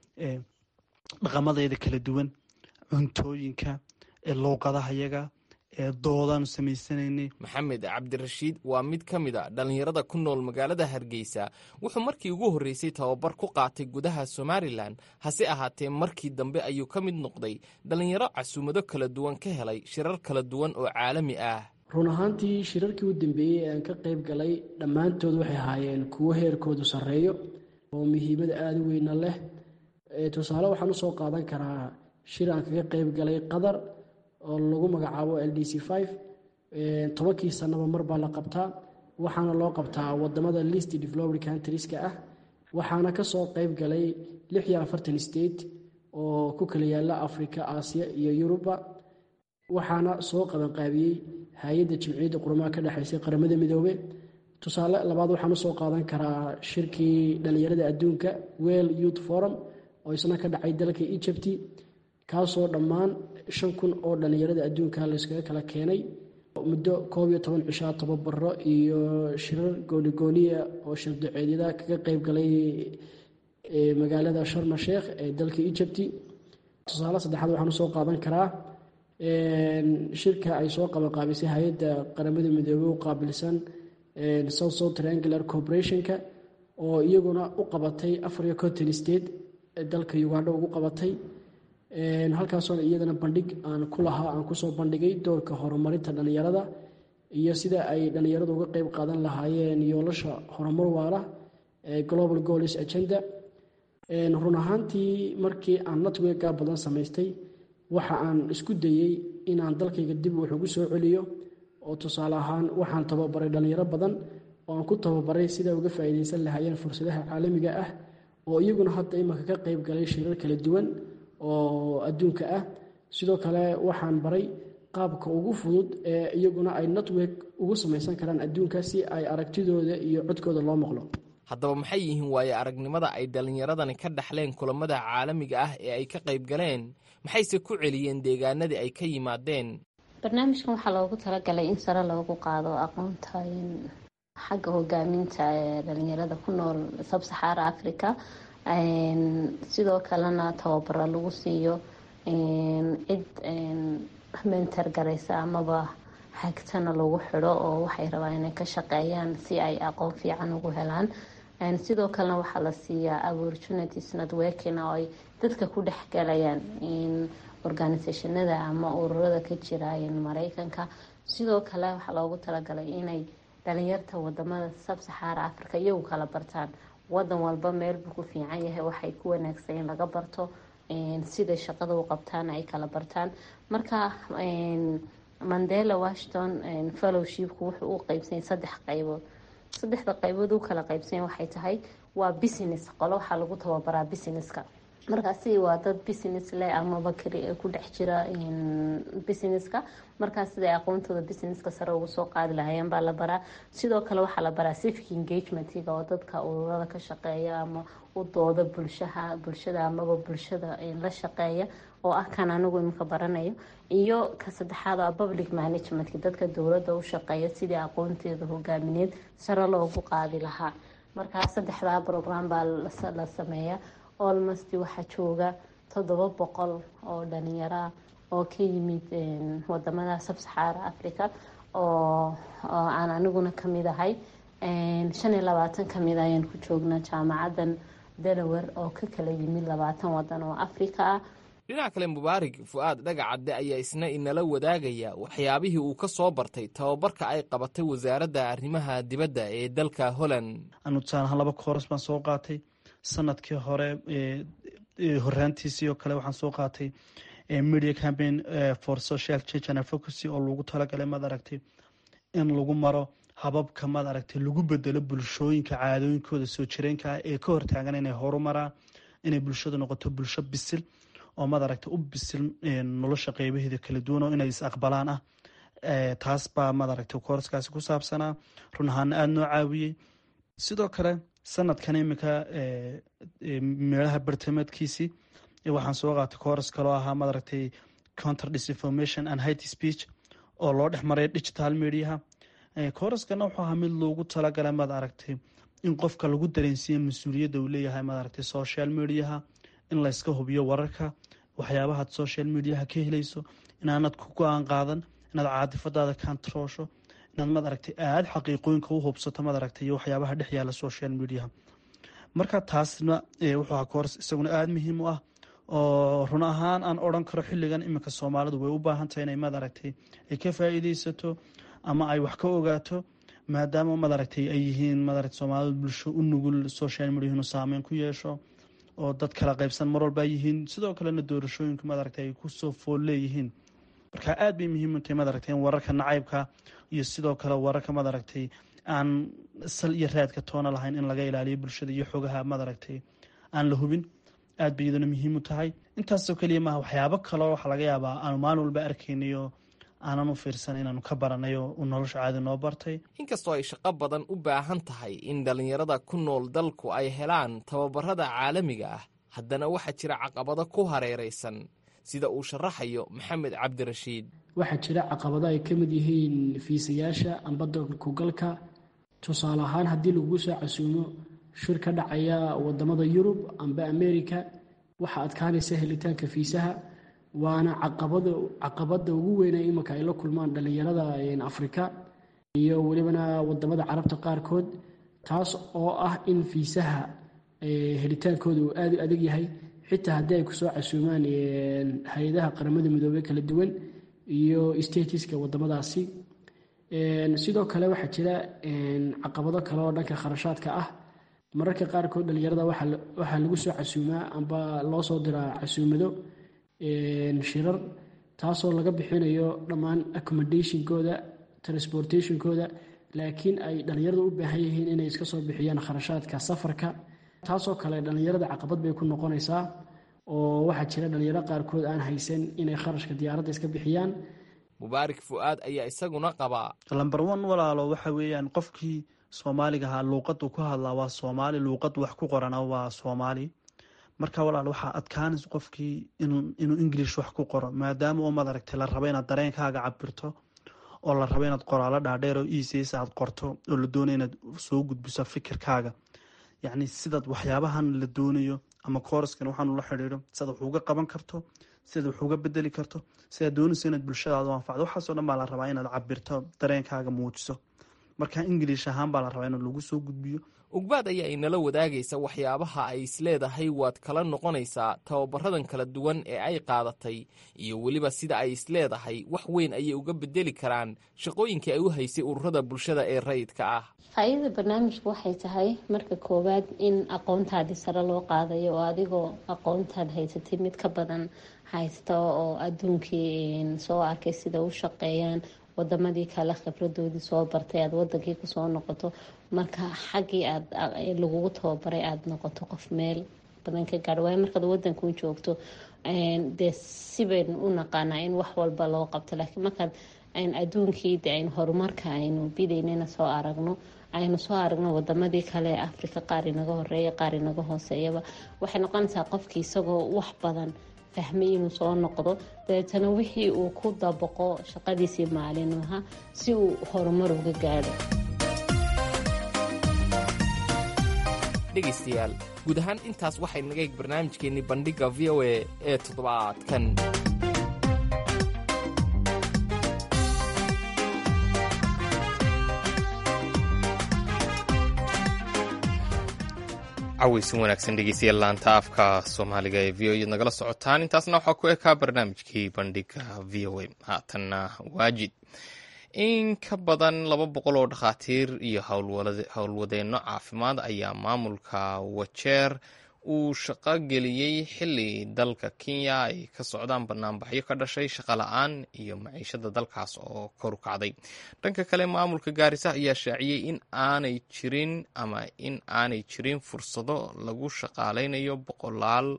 dhaqamadeeda kala duwan cuntooyinka luuqadaha yaga doodaanu samaysanaynay maxamed cabdirashiid waa mid ka mid a dhallinyarada ku nool magaalada hargeysa wuxuu markii ugu horreysay tababar ku qaatay gudaha somalilan hase ahaatee markii dambe ayuu ka mid noqday dhallinyaro casuumado kala duwan ka helay shirar kala duwan oo caalami ah run ahaantii shirarkii u dambeeyey ee aan ka qayb galay dhammaantood waxay ahaayeen kuwo heerkoodu sarreeyo oo muhiimada aada u weyna leh tusaale waxaan usoo qaadan karaa shir aan kaga qayb galay qatar oo lagu magacaabo l d c five tobankii sanaba mar baa la qabtaa waxaana loo qabtaa wadamada list developed countrieska ah waxaana kasoo qayb galay lix iyo afartan state oo ku kala yaala africa aasiya iyo yuruba waxaana soo qabanqaabiyey hay-adda jimciyadda qurumaha ka dhexaysay qaramada midoobe tusaale labaad waxaan usoo qaadan karaa shirkii dhalinyarada adduunka well youth forum oo isna ka dhacay dalka egypt kaasoo dhammaan shan kun oo dhalinyarada adduunka layskaga kala keenay muddo koob iyo toban cishaa tababaro iyo shirar goonigooniya oo shirdaceedyada kaga qayb galay magaalada sharma sheekh ee dalka egypt tusaale saddexaad waxaan usoo qaadan karaa shirka ay soo qabanqaabisay hay-adda qaramada midoobey u qaabilsan south south triangular corporationka oo iyaguna u qabatay afar iyo conton state dalka ugandha ugu qabatay halkaasoona iyadana bandhig aan ku lahaa aan kusoo bandhigay doorka horumarinta dhallinyarada iyo sida ay dhallinyaradu uga qeyb qaadan lahaayeen yoolasha horumar waala ee global goals agenda run ahaantii markii aan networka badan samaystay waxa aan isku dayey inaan dalkayga dib wax ugu soo celiyo oo tusaale ahaan waxaan tababaray dhallinyaro badan oo aan ku tababaray sida uga faa'iidaysan lahaayeen fursadaha caalamiga ah oo iyaguna hadda imanka ka qayb galay shirar kala duwan oo adduunka ah sidoo kale waxaan baray qaabka ugu fudud ee iyaguna ay network ugu samaysan karaan adduunka si ay aragtidooda iyo codkooda loo maqlo haddaba maxay yihiin waaye aragnimada ay dhallinyaradani ka dhaxleen kulamada caalamiga ah ee ay ka qayb galeen maxayse ku celiyeen deegaanadii ay ka yimaadeen barnaamijkan waxaa loogu talagalay in sare loogu qaado aqoonta xagga hogaaminta ee dhalinyarada ku nool sabsaxaara africa sidoo kalena tababaro lagu siiyo cid mentar garaysa amaba hagtana lagu xidho oo waxay rabaan inay ka shaqeeyaan si ay aqoon fiican ugu helaan sidoo kalena waxaa la siiyaa opportunities networking oo ay dadka ku dhex galayaan organisationada ama ururada ka jira mareykanka sidoo kale waxaa loogu talagalay inay dhalinyarta wadamada sabsaxaara africa iyagu kala bartaan wadan walba meelbuu ku fiican yahay waxay ku wanaagsan in laga barto siday shaqada u qabtaan ay kala bartaan marka mandela washington fellowshipku wuxuu u qeybsanya saddex qaybood saddexda qaybood u kala qeybsanya waxay tahay waa business qolo waxaa lagu tababaraa businesska markaasi waa dad business leh amaba ku dhex jira businesska markaas siday aqoontooda businesska sare ugu soo qaadi lahayeen baa la baraa sidoo kale waxaa la baraa civic engagementiga oo dadka ururada ka shaqeeya ama u dooda bulshaha bulshada amaba bulshada la shaqeeya oo ah kan anigu imika baranayo iyo ka saddexaad oo public managementka dadka dowladda u shaqeeya sidii aqoonteeda hogaamineed sare loogu qaadi lahaa markaa saddexdaa program baa la sameeya olmost waxaa jooga toddoba boqol oo dhalinyaraa oo ka yimid wadamada sabsaxaara africa oo aan aniguna kamid ahay shan iyo labaatan kamid ayaan ku joognaa jaamacadan delaware oo ka kala yimid labaatan wadan oo africa ah dhinaca kale mubaarig fu-aad dhagacadde ayaa isna inala wadaagaya waxyaabihii uu ka soo bartay tababarka ay qabatay wasaaradda arrimaha dibadda ee dalka holland anu tusaalahaan laba kooras baan soo qaatay sanadkii hore horaantiisii oo kale waxaan soo qaatay media campaign for social change and advocacy oo lagu talagalay maad aragtay in lagu maro hababka maad aragtay lagu bedelo bulshooyinka caadooyinkooda soo jireenka ah ee ka hortaagan inay horumaraan inay bulshadu noqoto bulsho bisil oo maad aragtay u bisil nolosha qeybaheeda kala duwan oo inay is aqbalaan ah taas baa maad aragtay kooraskaasi ku saabsanaa run ahaana aada noo caawiyey sidoo kale sanadkan iminka meelaha bartamaedkiisii waxaan soo qaatay kooras kaloo ahaa maad aragtay counter disinformation and hate speech oo loo dhex maray digital mediaha kooraskana wuxuu ahaa mid loogu talagalay maad aragtay in qofka lagu dareensiiya mas-uuliyadda uu leeyahay maad aragtay social mediaha in layska hubiyo wararka waxyaabahaad social mediaha ka helayso inaanad ku go-aan qaadan inaad caadifadaada kantaroosho inaad maad aragtay aada xaqiiqooyinka u hubsato maad aragtay iyo waxyaabaha dhex yaala social mediaha marka taasna wuxuu ahaa kooras isaguna aada muhiim u ah oo run ahaan aan odran karo xilligan iminka soomaalidu way u baahan tahay inay maad aragtay ay ka faa-iideysato ama ay wax ka ogaato maadaama maad aragtay ay yihiin maad aragtay soomaalidu bulsho u nugul social media inuu saameyn ku yeesho oo dad kala qaybsan mar walba yihiin sidoo kalena doorashooyinku maad aragtay ay kusoo fool leeyihiin marka aada bay muhiim u tahay maad aragtay in wararka nacaybka iyo sidoo kale wararka maad aragtay aan sal iyo raadka toona lahayn in laga ilaaliyo bulshada iyo xogaha maad aragtay aan la hubin aad bay iyaduna muhiim u tahay intaasoo keliya maaha waxyaabo kaloo waxaa laga yaabaa aanu maalin walba arkaynayo aanan u fiirsan inaanu ka baranayo u nolosha caadi noo bartay inkastoo ay shaqo badan u baahan tahay in dhallinyarada ku nool dalku ay helaan tababarada caalamiga ah haddana waxaa jira caqabado ku hareeraysan sida uu sharaxayo maxamed cabdirashiid waxaa jira caqabado ay ka mid yihiin fiisayaasha amba dalkugalka tusaale ahaan haddii lagu soo casuumo shir ka dhacaya wadamada yurub amba america waxaa adkaanaysa helitaanka fiisaha waana caqabada ugu weyne imanka ay la kulmaan dhallinyarada afrika iyo welibana wadamada carabta qaarkood taas oo ah in fiisaha helitaankooda uu aada u adag yahay xitaa haddii ay kusoo casuumaan hay-adaha qaramada midoobey kala duwan iyo statiska wadamadaasi sidoo kale waxaa jira caqabado kale oo dhanka kharashaadka ah mararka qaarkood dhallinyarada waxaa lagu soo casuumaa amba loo soo diraa casuumado shirar taasoo laga bixinayo dhammaan accommodationkooda transportationkooda laakiin ay dhallinyarada u baahan yihiin inay iska soo bixiyaan kharashaadka safarka taasoo kale dhallinyarada caqabad bay ku noqonaysaa oo waxaa jira dhallinyaro qaarkood aan haysan inay kharashka diyaaradda iska bixiyaan mubaarik fu-aad ayaa isaguna qabaa lamber one walaalo waxa weeyaan qofkii soomaaliga ahaa luuqadu ku hadlaa waa soomaali luuqad wax ku qorana waa soomaali marka walaal waxaa adkaanaysa qofkii inuu english wax ku qoro maadaama oo maad aragtay la rabo inaad dareenkaaga cabirto oo la rabo inaad qoraalo dhaadheer oo ecs aad qorto oo la doonayo inaad soo gudbiso fikirkaaga yacni sidaad waxyaabahan la doonayo ama kooraskan waxaanu la xidhiidho sidaad wax uga qaban karto sidaad wax uga bedeli karto sidaad doonayso inaad bulshadaada u anfacdo waxaasoo dhan baa la rabaa inaad cabirto dareenkaaga muujiso marka ingiliish ahaan baa la rabaa in lagu soo gudbiyo ugbaad ayaa inala wadaagaysa waxyaabaha ay isleedahay waad kala noqonaysaa tababaradan kala duwan ee ay qaadatay iyo weliba sida ay isleedahay wax weyn ayay uga bedeli karaan shaqooyinkii ay u haysay ururada bulshada ee rayidka ah faa-iidada barnaamijku waxay tahay marka koowaad in aqoontaadii sare loo qaadayo oo adigoo aqoontaad haysatay mid ka badan haysta oo adduunkii soo arkay sida u shaqeeyaan wadamadii kale khibradoodii soo bartay aada wadankii kusoo noqoto marka xaggii aad lagugu tababaray aada noqoto qof meel badan ka gaadho waayo markaad wadanku joogto dee sibaynu u naqaanaa in wax walba loo qabto laakiin markaad adduunkii de aynu horumarka aynu bidaynana soo aragno aynu soo aragno wadamadii kale ee africa qaar inaga horeeya qaar inaga hooseeyaba waxay noqonaysaa qofkii isagoo wax badan fahmay inuu soo noqdo dabeetana wixii uu ku dabaqo shaqadiisii maalinlaha si uu horumar uga gaadho dhegaystayaal guud ahaan intaas waxay naga eeg barnaamijkeennii bandhigga v o a ee toddobaadkan cawaysin wanaagsan dhegeystayaal laanta afka soomaaliga ee v o ed nagala socotaan intaasna waxaa ku ekaa barnaamijkii bandhiga v o a haatanna waajid in ka badan laba boqol oo dhakhaatiir iyo howlwadeenno caafimaad ayaa maamulka wajeer uu shaqo geliyey xili dalka kenya ay ka socdaan banaanbaxyo ka dhashay shaqo la-aan iyo maciishada dalkaas oo kor u kacday dhanka kale maamulka gaarisa ayaa shaaciyey in aanay jirin ama in aanay jirin fursado lagu shaqaaleynayo boqolaal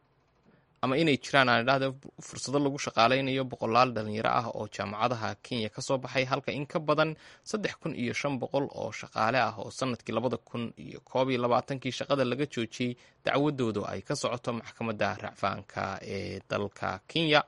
ama inay jiraan aan idhahda fursado lagu shaqaaleynayo boqolaal dhalinyaro ah oo jaamacadaha kenya ka soo baxay halka in ka badan saddex kun iyo shan boqol oo shaqaale ah oo sanadkii labada kun iyo koob iyo labaatankii shaqada laga joojiyey dacwadoodu ay ka socoto maxkamadda racfaanka ee dalka kenya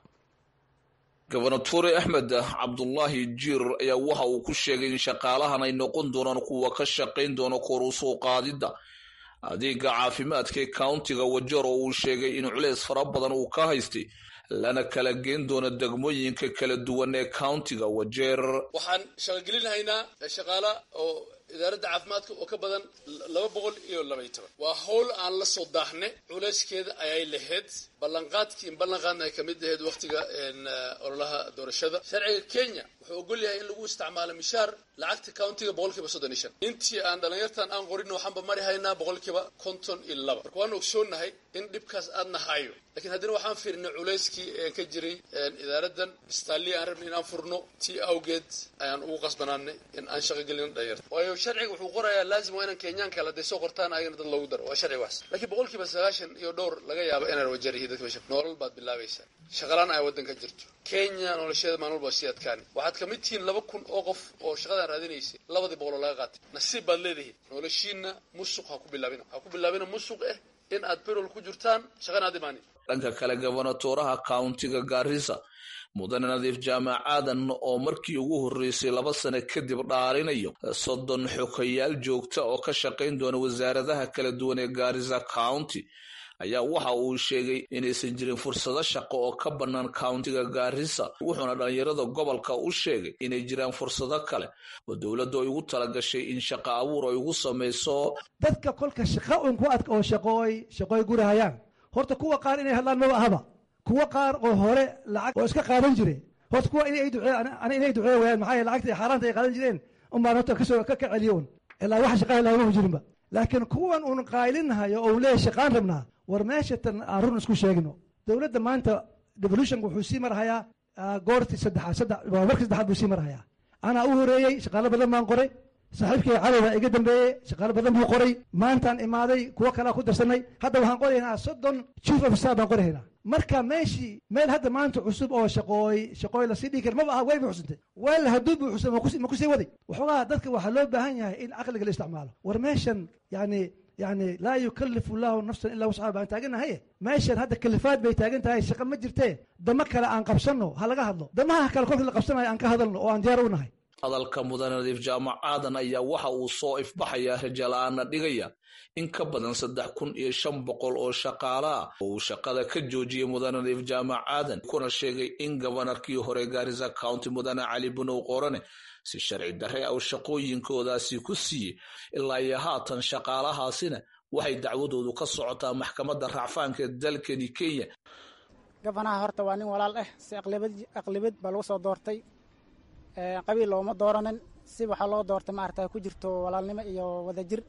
gobernatore axmed cabdulaahi jiir ayaa waxa uu ku sheegay in shaqaalahan ay noqon doonaan kuwa ka shaqayn doona kor u soo qaadidda adeega caafimaadka ee countiga wajeer oo uu sheegay in culeys fara badan uu ka haystay lana kala geen doono degmooyinka kala duwan ee countiga wajeer waxaan shaqogelinahaynaa shaqaala oo idaaradda caafimaadka oo ka badan laba boqol iyo labay toban waa howl aan la soo daaxne culeyskeeda ayay lahayd ballanqaadkii in ballanqaadna ay kamid ahayd wakhtiga ololaha doorashada sharciga kenya wuxuu ogol yahay in lagu isticmaalo mishaar lacagta countiga boqolkiiba soddon iyo shan intii aan dhalinyartan aan qorin waxaanba mari haynaa boqolkiiba konton iyo laba marka waan ogsoonahay in dhibkaas aadna hayo lakiin haddana waxaan fiirinay culeyskii een ka jiray idaaradan istaalii aan rabnay in aan furno tii awgeed ayaan ugu qasbanaanay in aan shaqo gelino dhalinyarta waayo sharciga wuxuu qorayaa laazim waa inaan kenyaanka kale haday soo qortaan ayagana dad loogu daro waa sharci waas laakiin boqolkiiba sagaashan iyo dhowr laga yaabo inaan wajaryihi dadka meesha nolol baad bilaabaysaa shaqalaan ay waddanka jirto kenya nolosheeda maalin walba sii adkaani waxaad ka mid tihiin laba kun oo qof oo shaqadan raadinaysay labadii boqol oo laga qaatay nasiib baad leedihiin noloshiina musuq ha ku bilaabina ha ku bilaabina musuq eh in aad berol ku jirtaan shaqana aad imaanin dhanka kale gobernatoraha countiga gaarisa mudane nadiif jaamac aadan oo markii ugu horreysay laba sano kadib dhaarinayo soddon xokayaal joogta oo ka shaqayn doona wasaaradaha kala duwan ee gaarisa county ayaa waxa uu sheegay inaysan jirin fursado shaqo oo ka bannaan countiga gaarisa wuxuuna dhallinyarada gobolka u sheegay inay jiraan fursado kale oo dowladdu ay ugu talagashay in shaqo abuur ay ugu samayso dadka kolka shaqa un ku ad oo shaqooy shaqooy gurahayaan horta kuwa qaar inay hadlaan maba ahaba kuwa qaar oo hore lacag oo iska qaadan jire horta kuwa inay duceeyaan ana inay duceeya wayaan maxaa yeele lacagta xaaraanta ay qaadan jireen unbaan horta kasoo ka kaceliyo un ilaa waxa shaqaa ilaa ma jirinba laakiin kuwan un qaylinahayo oo uu leeyahay shaqaan rabnaa war meesha tan aan run isku sheegno dowladda maanta devolutionka wuxuu sii marhayaa goortii saddexaad saddex markii saddexaad buu sii marhayaa anaa u horeeyey shaqaalo badan baan qoray saaxiibkay cadowga iga dambeeyey shaqaalo badan buu qoray maantaan imaaday kuwo kalea ku darsanay hadda waxaan qoraynaa soddon chief of staff baan qoraynaa marka meeshii meel hadda maanta cusub oo shaqooy shaqooy lasii dhigi kara maba aha way buuxsantay weel hadduu buuxsan ma kusii waday waxoogaa dadka waxaa loo baahan yahay in caqliga la isticmaalo war meeshan yani yani laa yukalifu llahu nafsan ilaa wascaha baan taaganahaye meeshan hadda kalifaad bay taagan tahay shaqa ma jirtee damo kale aan qabsanno ha laga hadlo damaha kale kolkii la qabsanayo aan ka hadalno oo aan diyaar u nahay hadalka mudane nadiif jaamac aadan ayaa waxa uu soo ifbaxayaa rajala'aana dhigaya in ka badan saddex kun iyo shan boqol oo shaqaale ah oo uu shaqada ka joojiyey mudane nadiif jaamac aadan kuna sheegay in gobanarkii hore gaarisa county mudane cali bunow qorane si sharci darre ah shaqooyinkoodaasi ku siiyey ilaa iyo haatan shaqaalahaasina waxay dacwadoodu ka socotaa maxkamadda racfaanka dalkani kenya gabanaha horta waa nin walaal ah si aqlibad baa lagu soo doortay qabiil looma dooranin si waxaa loo doortay maarata ku jirto walaalnimo iyo wadajir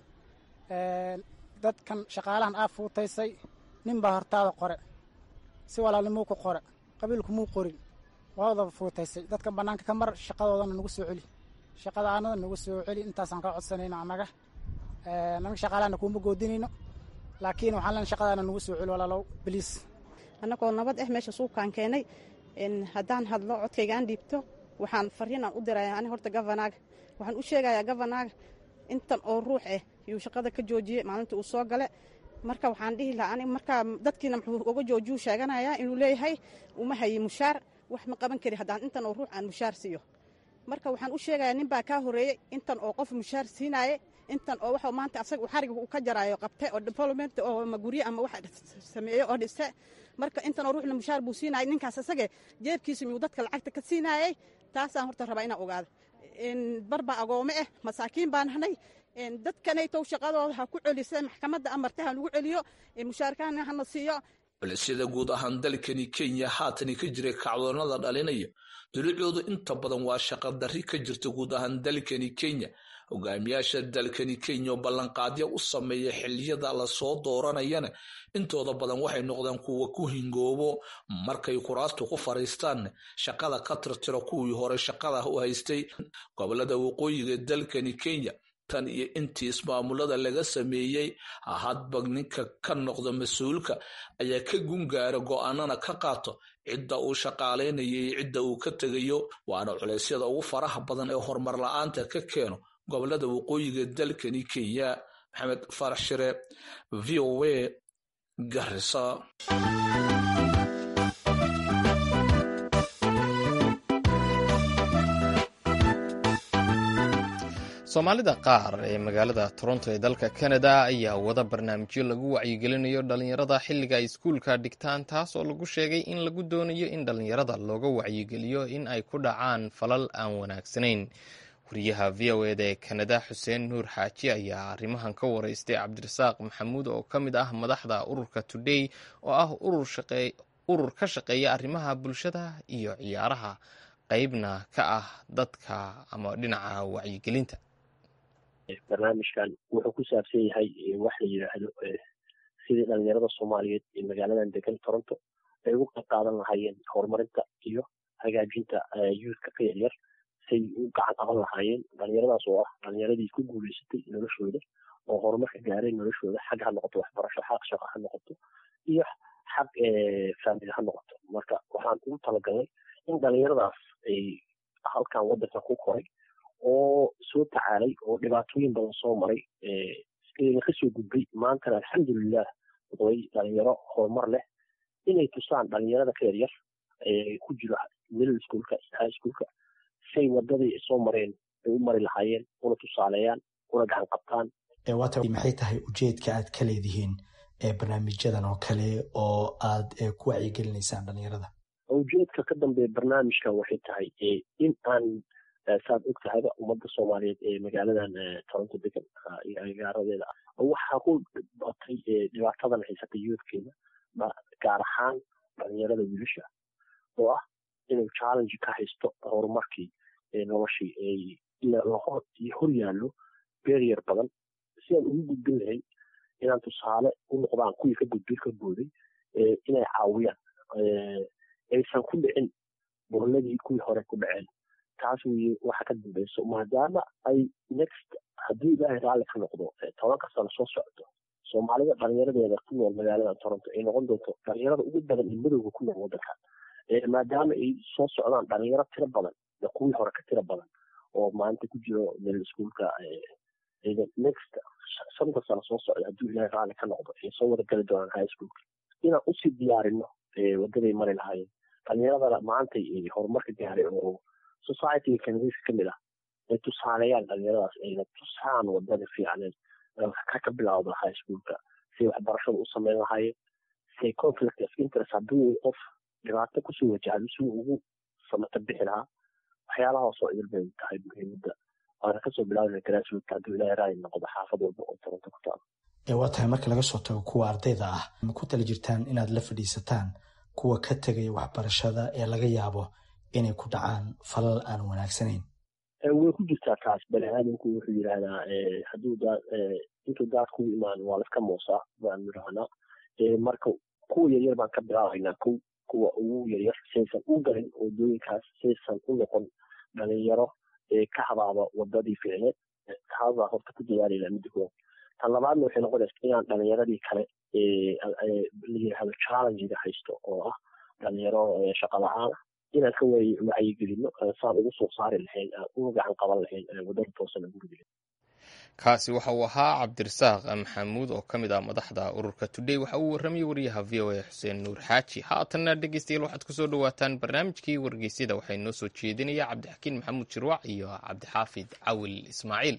dadkan shaqaalahan aa fuutaysay nin baa hortaada qore si walaalnimuu ku qore qabiilkumuu qorin waadaba fuutaysay dadkan bannaanka ka mar shaqadoodana nagu soo celi shaqada aanada nagu soo celi intaasaan ka codsanayno annaga naga shaqaalahana kuuma goodinayno laakiin waxaan len shaqadaana nagu soo celi walaalow biliis annagoo nabad ah meesha suuqaan keenay haddaan hadlo codkaygaan dhiibto waxaan fariinaan u diraya ani horta govanaaga waxaan u sheegayaa govanaaga intan oo ruux ah yuu shaqada ka joojiyey maalintii uu soo gale marka waxaan dhihi lahaa ani markaa dadkiina muxuu uga joojiyuu sheeganayaa inuu leeyahay uma hayi mushaar wax ma qaban kari haddaan intan oo ruux aan mushaar siiyo marka waxaan u sheegayaa nin baa kaa horeeyey intan oo qof mushaar siinaaye intan oo waxa maanta asaga xariga uu ka jaraayo qabte oo development oo magurye ama wax sameeyo oo dhiste marka intan oo ruuxna mushaar buu siinayay ninkaas asage jeebkiisa miyuu dadka lacagta ka siinaayey taasaan horta rabaa inaan ogaado barbaa agoome ah masaakiin baan nahnay dadkanaytow shaqadooda ha ku celisa maxkamadda amarta ha nagu celiyo mushaarkaana hana siiyo culisyada guud ahaan dalkani kenya haatani ka jiray kacdoonada dhalinaya dulicoodu inta badan waa shaqa darri ka jirta guud ahaan dalkani kenya hogaamiyaasha dalkani kenya oo ballanqaadyo u sameeya xiliyada lasoo dooranayana intooda badan waxay noqdeen kuwa ku hingoobo markay kuraastu ku fariistaan shaqada ka tirtiro kuwii hore shaqada u haystay gobolada waqooyiga dalkani kenya tan iyo intii ismaamulada laga sameeyey hadba ninka ka noqda mas-uulka ayaa ka gungaara go-aanana ka qaato cidda uu shaqaalaynaya iyo cidda uu ka tegayo waana culeysyada ugu faraha badan ee horumar la-aanta ka keeno gobolada waqooyiga dalkani kenya maxamed farax shire v o a garisa soomaalida qaar ee magaalada toronto ee dalka canada ayaa wada barnaamijyo lagu wacyigelinayo dhalinyarada xilliga ay iskuulka dhigtaan taas oo lagu sheegay in lagu doonayo in dhalinyarada looga wacyigeliyo in ay ku dhacaan falal aan wanaagsanayn wariyaha v o eda ee kanada xuseen nuur xaaji ayaa arrimahan ka wareystay cabdirasaaq maxamuud oo ka mid ah madaxda ururka today oo ah urur ka shaqeeya arrimaha bulshada iyo ciyaaraha qeybna ka ah dadka ama dhinaca wacyigelinta barnaamijkan wuxuu ku saabsan yahay wax la yidhaahdo sidii dhalinyarada soomaaliyeed ee magaaladan degan toronto ay ugu qayb qaadan lahaayeen horumarinta iyo hagaajinta youthka ka yaryar say u gacan qaban lahaayeen dhalinyaradaas oo ah dhalinyaradii ku guuleysatay noloshooda oo horumarka gaareen noloshooda xag ha noqoto waxbarasho xaq shaqo ha noqoto iyo xaq faamili ha noqoto marka waxaan ugu talagalnay in dhalinyaradaas ay halkan wadanka ku koray oo soo tacaalay oo dhibaatooyin badan soo maray eena kasoo gudbay maantana alxamdulilah way dhalinyaro horumar leh inay tusaan dhalinyarada ka yaryar ku jiro middle schoolka high schoolka say wadadii soo mareen ay u mari lahaayeen una tusaaleeyaan una gacan qabtaan waata maxay tahay ujeedka aad ka leedihiin barnaamijyadan oo kale oo aad ku wacyigelinaysaan dhalinyarada ujeedka ka dambeeya barnaamijkan waxay tahay in aan saad og tahayba ummadda soomaaliyeed ee magaaladan toronto degan iyo agaaradeeda ah waxaa ku batay dhibaatadan haysata yoodkeeda gaar ahaan dhalinyarada wiilasha oo ah inuu challenge ka haysto horumarkii noloshii hor yaallo beryar badan si aan ugu gudbin lahayn inaan tusaale u noqdaan kuwii ka gudbin ka booday inay caawiyaan aysan ku dhicin burladii kuwii hore ku dhaceen taas weye waxa ka dambeyso maadaama ay next haddii ilaahay raalli ka noqdo tobanka sano soo socdo soomaalida dhalinyaradeeda ku nool magaalada toronto ay noqon doonto dhalinyarada ugu badan ee madowga ku nool wadankan maadaama ay soo socdaan dhalinyaro tiro badan kuwii hore ka tiro badan oo maanta ku jiro middle schoolka next shanta sano soo socda haddii ilaahay raalli ka noqdo ay soo wada gali doonaan high schoolka inaan usii diyaarino wadaday mari lahaayeen dhalinyaradana maantay horumarka gaaray oo societyga kanadiiska ka mid ah ay tusaaleeyaan dhalinyaradaas ayna tusaan wadada fiicneed ka ka bilawda high schoolka say waxbarashada u sameyn lahaayeen say conflict of interest hadduu qof dhibaato kusoo wajahdo si uu ugu samata bixi lahaa waxyaalahaas oo idil bay tahay muhiimadda waana kasoo bilaabana grassroot hadduu ilaahay raali noqdo xaafad walba oo toronto ku taalo waa tahay marka laga soo tago kuwa ardayda ah ma ku tala jirtaan inaad la fadhiisataan kuwa ka tegaya waxbarashada ee laga yaabo inay ku dhacaan falal aan wanaagsanayn way ku jirtaa taas bani aadamku wuxuu yidhaahdaa hadduu daad intuu daad kugu imaan waa laska moosaa baan yidhahnaa marka kuwa yaryar baan ka bilaabaynaa kow kuwa ugu yaryar saysan u galin wadooyinkaas saysan u noqon dhalinyaro ka habaaba wadadii ficneed taasbaa horta ku dadaalayna midda koowaad tan labaadna waxay noqonaysa inaan dhalinyaradii kale la yidhaahdo challengiga haysto oo ah dhalinyaro shaqa la-aan ah inaan ka waay wacyigelino saan ugu soo saari lahayn aan uga gacan qaban lahayn wadada toosan ugu ridi kaasi waxa uu ahaa cabdirasaaq maxamuud oo ka mid ah madaxda ururka today waxa uu warramayay wariyaha v o a xuseen nuur xaaji haatanna dhegeystayaal waxaad kusoo dhawaataan barnaamijkii wargeysyada waxaa inoo soo jeedinaya cabdixakiin maxamuud jirwac iyo cabdixaafid cawil ismaaciil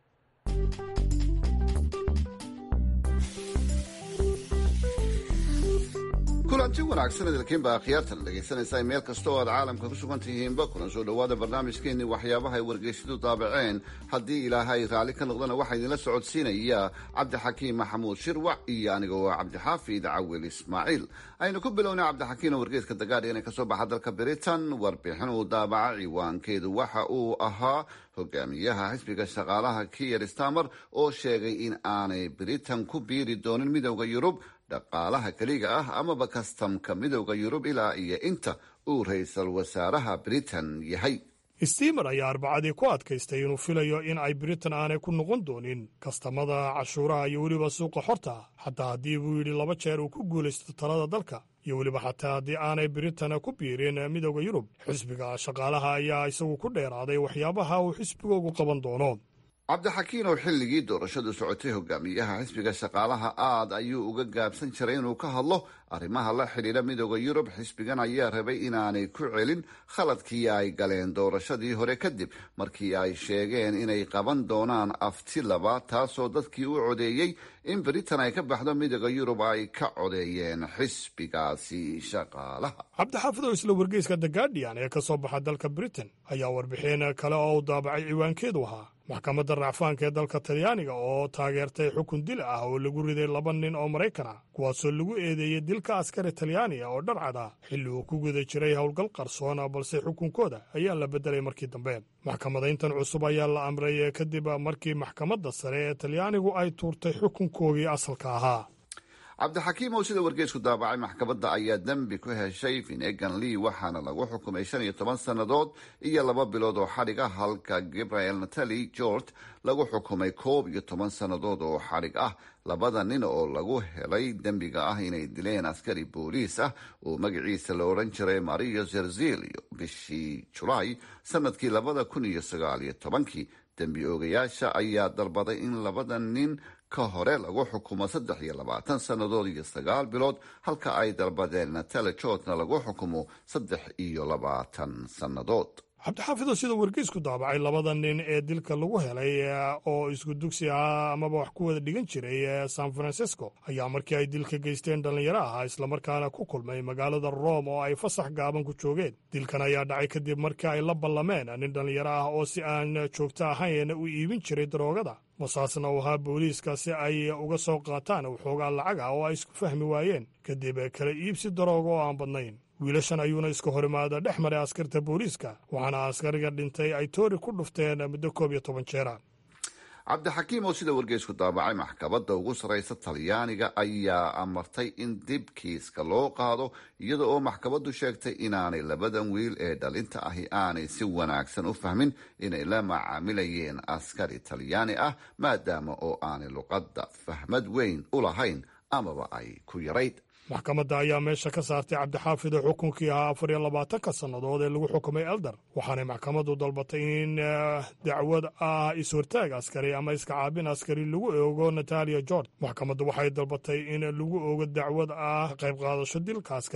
kulanti wanaagsan idilkiinba akhyaarta la dhegaysanaysaa meel kasta oo aad caalamka ku sugan tihiinba kuna soo dhowaada barnaamijkeenii waxyaabaha ay wargeysyadu daabaceen haddii ilaahay raalli ka noqdana waxaa idinla socodsiinaya cabdixakiim maxamuud shirwac iyo aniga oo cabdixaafid cawil ismaaciil aynu ku bilownay cabdixakiim oo wargeyska the guardian ee kasoo baxa dalka britain warbixin uu daabaca ciwaankeedu waxa uu ahaa hogaamiyaha xisbiga shaqaalaha kiyer stamer oo sheegay in aanay britain ku biiri doonin midowda yurub dhaqaalaha keliga ah amaba kastamka midowda yurub ilaa iyo inta uu ra-iisul wasaaraha britain yahay stimer ayaa arbacadii ku adkaystay inuu filayo in ay britain aanay ku noqon doonin kastamada cashuuraha iyo weliba suuqa xorta xataa haddii buu yidhi laba jeer uu ku guulaysto talada dalka iyo weliba xataa haddii aanay britain ku biirin midowda yurub xisbiga shaqaalaha ayaa isagu ku dheeraaday waxyaabaha uu xisbigoogu qaban doono cabdixakiin oo xilligii doorashadu socotay hogaamiyaha xisbiga shaqaalaha aad ayuu uga gaabsan jiray inuu ka hadlo arrimaha la xidhiidha midooda yurub xisbigan ayaa rabay inaanay ku celin khaladkii ay galeen doorashadii hore kadib markii ay sheegeen inay qaban doonaan afti laba taasoo dadkii u codeeyey in britain ay ka baxdo midooda yurub ay ka codeeyeen xisbigaasi shaqaalaha cabdixaafidow isla wargeyska the guardian ee ka soo baxa dalka britain ayaa warbixin kale oo u daabacay ciwaankeedu ahaa maxkamadda racfaanka ee dalka talyaaniga oo taageertay xukun dil ah oo lagu riday laba nin oo maraykan ah kuwaasoo lagu eedeeyey dilka askari talyaaniga oo dharcad ah xilli uu ku guda jiray howlgal qarsoona balse xukunkooda ayaa la beddelay markii dambe maxkamadayntan cusub ayaa la amray kadib markii maxkamadda sare ee talyaanigu ay tuurtay xukunkoogii asalka ahaa cabdixakiim oo sida wargeysku daabacay maxkamadda ayaa dembi ku heshay finegan lee waxaana lagu xukumay shan iyo toban sannadood iyo laba bilood oo xadhig ah halka gabriel natali george lagu xukumay koob iyo toban sannadood oo xadhig ah labada nin oo lagu helay dembiga ah inay dileen askari booliis ah oo magaciisa la odhan jiray mario zerzilio bishii julaay sanadkii labada kun iyo sagaal iyo tobankii dembi oogayaasha ayaa dalbaday in labada nin ka hore lagu xukumo saddex iyo labaatan sannadood iyo sagaal bilood halka ay dalbadeen natale jortna lagu xukumo saddex iyo labaatan sannadood cabdixaafidow sida wargeysku daabacay labada nin ee dilka lagu helay oo isku dugsi ahaa amaba wax ku wada dhigan jiray san francisco ayaa markii ay dilka geysteen dhallinyaro ahaa islamarkaana ku kulmay magaalada rome oo ay fasax gaaban ku joogeen dilkan ayaa dhacay kadib markii ay la ballameen nin dhallinyaro ah oo si aan joogto ahayn u iibin jiray daroogada wasaasna uu ahaa booliiska si ay uga soo qaataan waxoogaa lacag ah oo ay isku fahmi waayeen kadib kala iibsi darooga oo aan badnayn wiilashan ayuuna iska horimaada dhex maray askarta booliiska waxaana askariga dhintay ay toori ku dhufteen muddo koob iyo toban jeera cabdixakiim oo sida wargeysku daabacay maxkamadda ugu sarraysa talyaaniga ayaa amartay in dib kiiska loo qaado iyada oo maxkamaddu sheegtay inaanay labadan wiil ee dhalinta ahi aanay si wanaagsan u fahmin inay la macaamilayeen askari talyaani ah maadaama oo aanay luqadda fahmad weyn u lahayn amaba ay ku yarayd maxkamadda ayaa meesha ka saartay cabdixaafid oo xukunkii ahaa afar iyo labaatanka sannadood ee lagu xukumay elder waxaanay maxkamaddu dalbatay in dacwad ah is-hortaag askari ama iska caabin askari lagu oogo natalia george maxkamaddu waxay dalbatay in lagu oogo dacwad ah qayb qaadasho dilka askari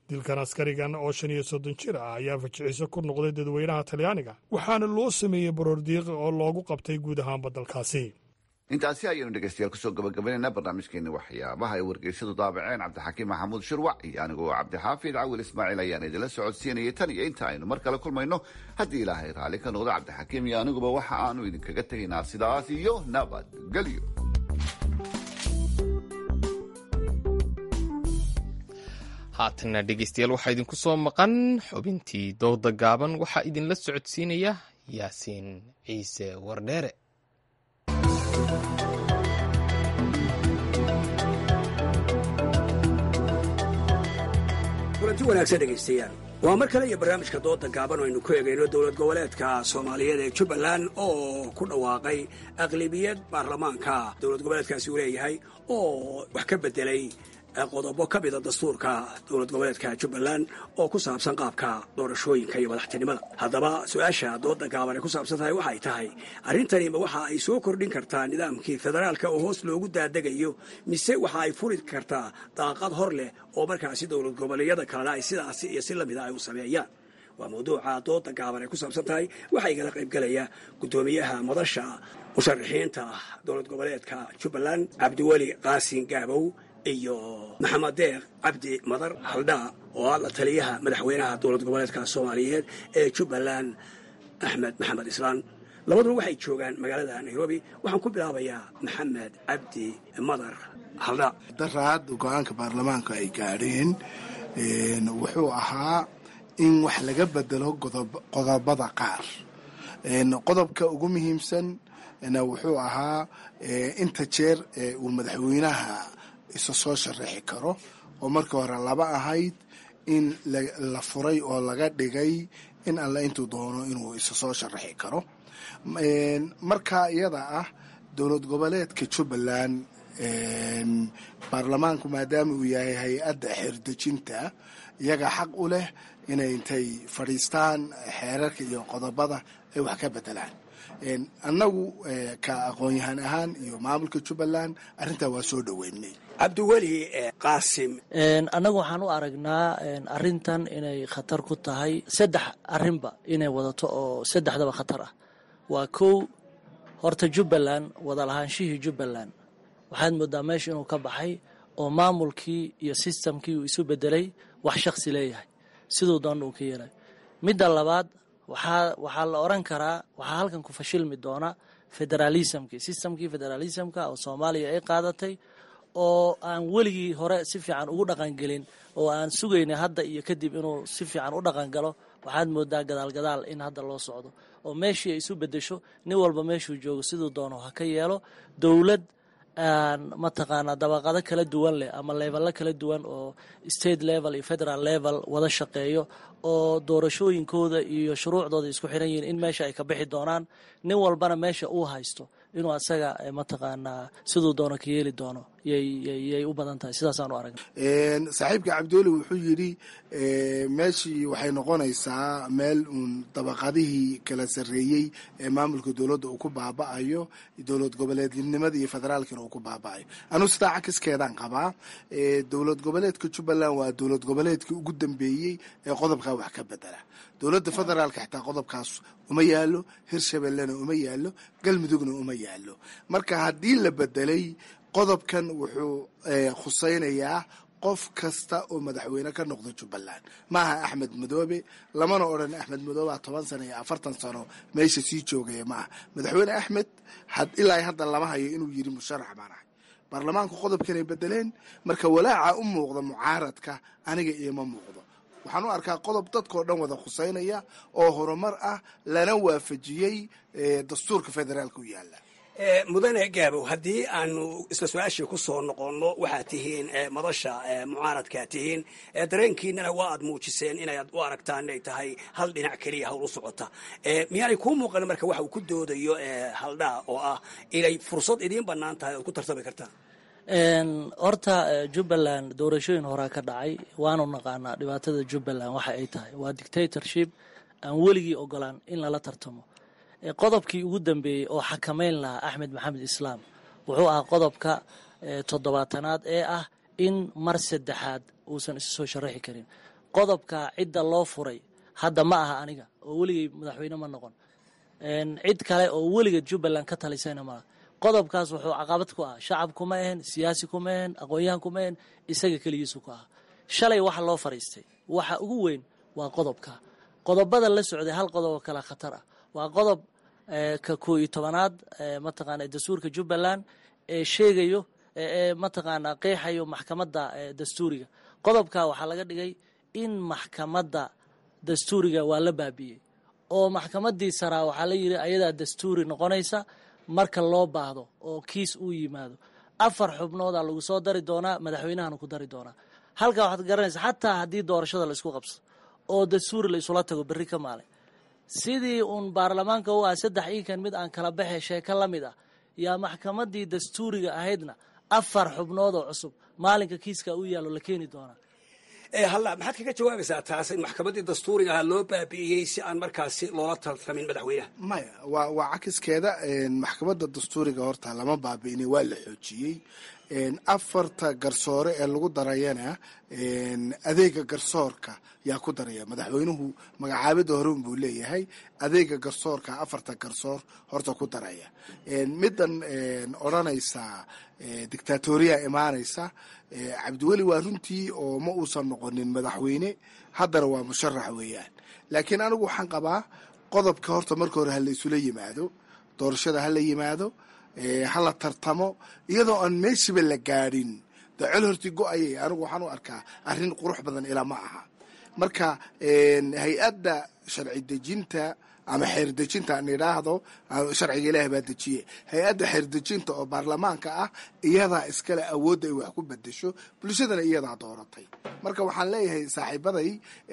dilkan askarigan oo shan iyo soddon jir ah ayaa fajiciso ku noqday dadweynaha talyaaniga waxaana loo sameeyey baroordiiq oo loogu qabtay guud ahaanba dalkaasi intaasi ayaynu dhegeystayaal kusoo gabagabaynaynaa barnaamijkeeni waxyaabaha ay wargeysadu daabaceen cabdixakiim maxamuud shirwac iyo anigoo cabdixaafid cawil ismaaciil ayaan idinla socodsiinayay tan iyo inta aynu mar kale kulmayno haddii ilaahay raalli ka noqdo cabdixakiim iyo aniguba waxa aanu idinkaga tegaynaa sidaas iyo nabadgelyo haatanna dhegeystayaal waxaa idinku soo maqan xubintii dooda gaaban waxaa idinla socodsiinaya yaasiin ciise wardheere kulanti wanaagsan dhegaystayaal waa mar kale iyo barnaamijka dooda gaaban oo aynu ku eegayno dowlad goboleedka soomaaliyeed ee jubbaland oo ku dhawaaqay aqlibiyad baarlamaanka dowlad goboleedkaasi uu leeyahay oo wax ka bedelay qodobo ka mida dastuurka dowlad goboleedka jubbaland oo ku saabsan qaabka doorashooyinka iyo madaxtinimada haddaba su-aasha dooda gaaban ay ku saabsan tahay waxay tahay arrintanima waxa ay soo kordhin kartaa nidaamkii federaalka oo hoos loogu daadegayo mise waxa ay furi kartaa daaqad hor leh oo markaasi dowlad goboleedyada kalena ay sidaasi iyo si lamida ay u sameeyaan waa mawduuca dooda gaaban ay ku saabsan tahay waxaa igala qaybgalaya guddoomiyaha madasha musharaxiinta dowlad goboleedka jubbaland cabdiweli qaasin gaabow iyo maxamed deeq cabdi madar haldhaa oo ah la taliyaha madaxweynaha dowlad goboleedka soomaaliyeed ee jubbaland axmed maxamed islaan labaduba waxay joogaan magaalada nairobi waxaan ku bilaabayaa maxamed cabdi madar haldhaa daraad go-aanka baarlamaanka ay gaadheen wuxuu ahaa in wax laga bedelo qodobada qaar qodobka ugu muhiimsan wuxuu ahaa inta jeer uu madaxweynaha isa soo sharaxi karo oo markii hore laba ahayd in la furay oo laga dhigay in alle intuu doono inuu isa soo sharaxi karo marka iyada ah dowlad goboleedka jubbaland baarlamaanku maadaama uu yahay hay-adda xeerdejinta iyaga xaq u leh inay intay fadhiistaan xeerarka iyo qodobada ay wax ka bedelaan annagu ka aqoon-yahan ahaan iyo maamulka jubbaland arrintaa waa soo dhoweynay cabdiweli qaasim annagu waxaan u aragnaa arrintan inay khatar ku tahay saddex arrinba inay wadato oo saddexdaba khatar ah waa kow horta jubbaland wadalahaanshihii jubbaland waxaad moodaa meesha inuu ka baxay oo maamulkii iyo sistamkii uu isu bedelay wax shaksi leeyahay siduu doonna uu ka yeelay midda labaad waxaa waxaa la oran karaa waxaa halkan ku fashilmi doona federalismkii systemkii federalismka oo soomaaliya ay qaadatay oo aan weligii hore si fiican ugu dhaqangelin oo aan sugaynay hadda iyo kadib inuu si fiican u dhaqangalo waxaad moodaa gadaalgadaal in hadda loo socdo oo meeshii ay isu bedesho nin walba meeshuu joogo siduu doono ha ka yeelo dowlad aan mataqaanaa dabaqado kala duwan leh ama leebello kala duwan oo state level iyo federal level wada shaqeeyo oo doorashooyinkooda iyo shuruucdooda isku xiran yihiin in meesha ay ka bixi doonaan nin walbana meesha uu haysto inuu asaga mataqaanaa siduu doono ka yeeli doono yay u badan tahay sidaasaan u aragna saaxiibka cabdiweli wuxuu yidhi meeshii waxay noqonaysaa meel uun dabaqadihii kala sarreeyey ee maamulka dowladda uu ku baaba'ayo dowlad goboleednimada iyo federaalkina uu ku baaba'ayo anuu sidaa cakiskeedaan qabaa dowlad goboleedka jubbaland waa dowlad goboleedkii ugu dambeeyey ee qodobkaa wax ka bedela dowladda federaalka xitaa qodobkaas uma yaalo hirshabellena uma yaalo galmudugna uma yaalo marka haddii la bedelay qodobkan wuxuu khusaynayaa qof kasta oo madaxweyne ka noqda jubbaland maaha axmed madoobe lamana odhan axmed madoobe toban sano iyo afartan sano meesha sii joogaya maaha madaxweyne axmed ilaa hadda lama hayo inuu yiri musharax baan ahay baarlamaanku qodobkanay bedeleen marka walaaca u muuqda mucaaradka aniga ioma muuqdo waxaan u arkaa qodob dadkao dhan wada khuseynaya oo horumar ah lana waafajiyey dastuurka federaalka u yaala mudane gaabow haddii aanu isla su-aashii ku soo noqonno waxaad tihiin madasha mucaaradkaa tihiin dareenkiinana waa aad muujiseen inaad u aragtaan inay tahay hal dhinac keliya hawl u socota miyaanay kuu muuqan marka waxa uu ku doodayo haldhaa oo ah inay fursad idiin bannaan tahay oad ku tartami kartaan horta jubbaland doorashooyin horaa ka dhacay waanu naqaanaa dhibaatada jubbaland waxa ay tahay waa dictatorship aan weligii ogolaan in lala tartamo qodobkii ugu dambeeyey oo xakameyn lahaa axmed maxamed islaam wuxuu ahaa qodobka toddobaatanaad ee ah in mar saddexaad uusan isu soo sharaxi karin qodobka cidda loo furay hadda ma aha aniga oo weligay madaxweyne ma noqon cid kale oo weligeed jubbaland ka talisayna maaha qodobkaas wuxuu caqabad ku ah shacab kuma ahen siyaasi kuma ahen aqoon-yahan kuma ahen isaga keligiisu ku ah shalay waxa loo fariistay waxa ugu weyn waa qodobka qodobada la socday hal qodob oo kale khatar ah waa qodob ka koo iyo tobanaad mataqaana dastuurka jubbaland ee sheegayo ee mataqaana qeexayo maxkamadda dastuuriga qodobka waxaa laga dhigay in maxkamadda dastuuriga waa la baabi'iyey oo maxkamaddii saraa waxaa la yidhi ayadaa dastuuri noqonaysa marka loo baahdo oo kiis uu yimaado afar xubnoodaa lagu soo dari doonaa madaxweynahana ku dari doonaa halkaa waxaad garanaysa xataa haddii doorashada la isku qabso oo dastuuri la isula tago berri ka maalin sidii uun baarlamaanka u ah saddex iinkan mid aan kala baxe sheeko la mid ah yaa maxkamaddii dastuuriga ahaydna afar xubnood oo cusub maalinka kiiska u yaallo la keeni doonaa halla maxaad kaga jawaabaysaa taas in maxkamaddii dastuuriga ahaa loo baabi'iyey si aan markaasi loola tartamin madaxweynaha maya waa waa cakiskeeda maxkamadda dastuuriga horta lama baabi'inay waa la xoojiyey afarta garsoore ee lagu darayana adeega garsoorka yaa ku daraya madaxweynuhu magacaabida hore unbuu leeyahay adeega garsoorka afarta garsoor horta ku daraya middan odranaysa dictatoriya imaanaysa cabdiweli waa runtii oo ma uusan noqonin madaxweyne haddana waa musharax weeyaan laakiin anigu waxaan qabaa qodobka horta marka hore hala isula yimaado doorashada hala yimaado hala tartamo iyadoo aan meeshiba la gaadhin de col horti go-ayay anigu waxaan u arkaa arrin qurux badan ilaa ma aha marka hay-adda sharci dejinta ama xeer dejinta aan idhaahdo sharciga ilaah baa dejiye hay-adda xeer dejinta oo baarlamaanka ah iyadaa iskale awoodda ay wax ku bedesho bulshadana iyadaa dooratay marka waxaan leeyahay saaxiibaday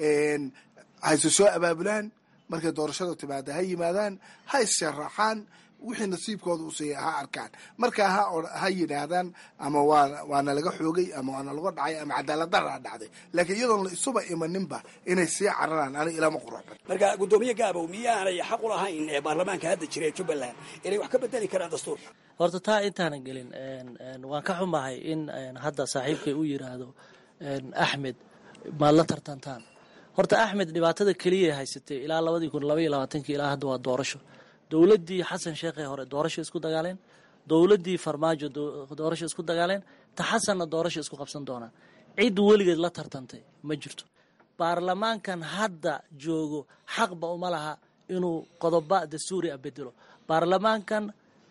hayse soo abaabulaan markay doorashada timaada ha yimaadaan ha issharaaxaan wixii nasiibkooda u siiya ha arkaan markaa ha yidhaahdaan ama waana laga xoogay ama waana laga dhacay ama cadaaladdaraa dhacday laakiin iyadoon la isuba imaninba inay sii cararaan ani ilama quruxban marka guddoomiye gaabow miyaanay xaq u lahayn ee baarlamaanka hadda jira ee jubbaland inay wax ka bedeli karaan dastuurka horta taa intaanan gelin waan ka xumahay in hadda saaxiibkay u yiraahdo axmed maad la tartantaan horta axmed dhibaatada keliya haysatay ilaa labadii kun labaiyo labaatankii ilaa hadda waa doorasho dowladdii xasan sheekhee hore doorasho isku dagaaleen dowladdii farmaajo doorasho isku dagaaleen ta xasanna doorasho isku qabsan doonaan cid weligeed la tartantay ma jirto baarlamaankan hadda joogo xaqba uma laha inuu qodoba dastuuri a bedelo baarlamaankan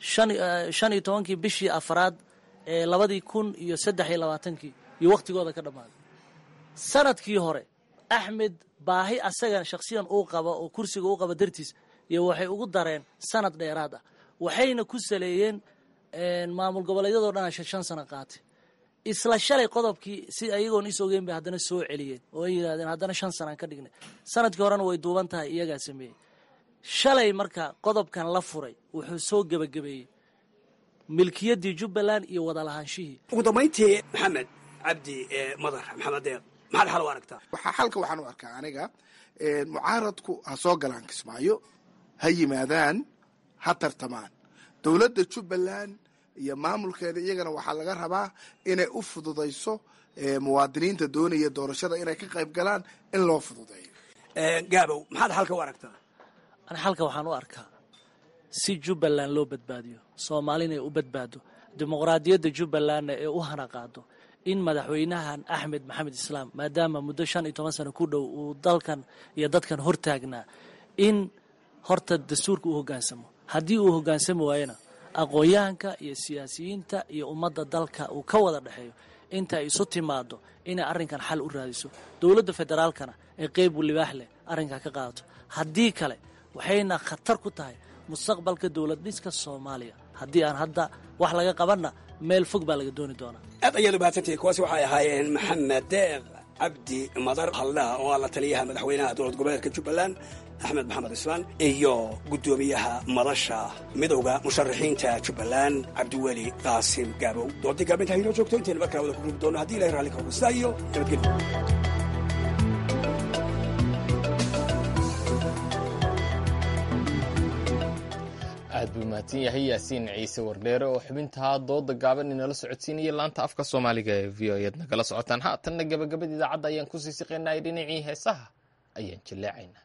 shan iyo tobankii bishii afraad ee labadii kun iyo saddex iyo labaatankii iyo wakhtigooda ka dhammaaday sanadkii hore axmed baahi asaga shakhsiyan uu qaba oo kursiga u qaba dartiis iyo waxay ugu dareen sanad dheeraad ah waxayna ku saleeyeen maamul goboleedyadoo dhan shan shan sano qaatay isla shalay qodobkii si ayagoon is ogeyn bay haddana soo celiyeen oo ay yidhahdeen haddana shan sanaan ka dhignay sanadkii horena way duuban tahay iyagaa sameeyey shalay marka qodobkan la furay wuxuu soo gebagabeeyey milkiyaddii jubbaland iyo wadalahaanshihii ugu dambayntii maxamed cabdi madar maxamed deeq maxaad xal u aragtaa waxaa xalka waxaan u arkaa aniga mucaaradku ha soo galaan kismaayo ha yimaadaan ha tartamaan dowladda jubbaland iyo maamulkeeda iyagana waxaa laga rabaa inay u fududayso muwaadiniinta doonaya doorashada inay ka qayb galaan in loo fududeeyo gaabow maxaad xalka u aragtaa ani xalka waxaan u arkaa si jubbaland loo badbaadiyo soomaalina ay u badbaado dimuqraadiyadda jubbalandna ee u hana qaado in madaxweynahan axmed maxamed islaam maadaama muddo shan iyo toban sano ku dhow uu dalkan iyo dadkan hortaagnaa in horta dastuurka u hoggaansamo haddii uu hoggaansami waayona aqoon-yahanka iyo siyaasiyiinta iyo ummadda dalka uu ka wada dhexeeyo inta ay isu timaado inay arrinkan xal u raadiso dowladda federaalkana ee qeyb libaax leh arrinkaa ka qaadato haddii kale waxayna khatar ku tahay mustaqbalka dowlad dhiska soomaaliya haddii aan hadda wax laga qabanna meel fog baa laga dooni doonaa aad ayaad u mahadsantihi kuwaasi waxay ahaayeen maxamed deeq cabdi madar haldhaha oo ah la taliyaha madaxweynaha dowlad goboleedka jubbaland axmed maxamed islaan iyo guddoomiyaha madasha midowda musharaxiinta jubbaland cabdiweli qaasim gaabow doodii gaabinta haynoo joogto intayna markaa wada ku rugi doono haddii ilahay raalli kaugusta iyo nabadgelyo aad buu mahadsan yahay yaasiin ciise wardheere oo xubintaa dooda gaaban inala socodsiinaya laanta afka soomaaliga ee v o eed nagala socotaan haatanna gabagabada idaacadda ayaan kusii siqeynay dhinacii heesaha ayaan jilleecaynaa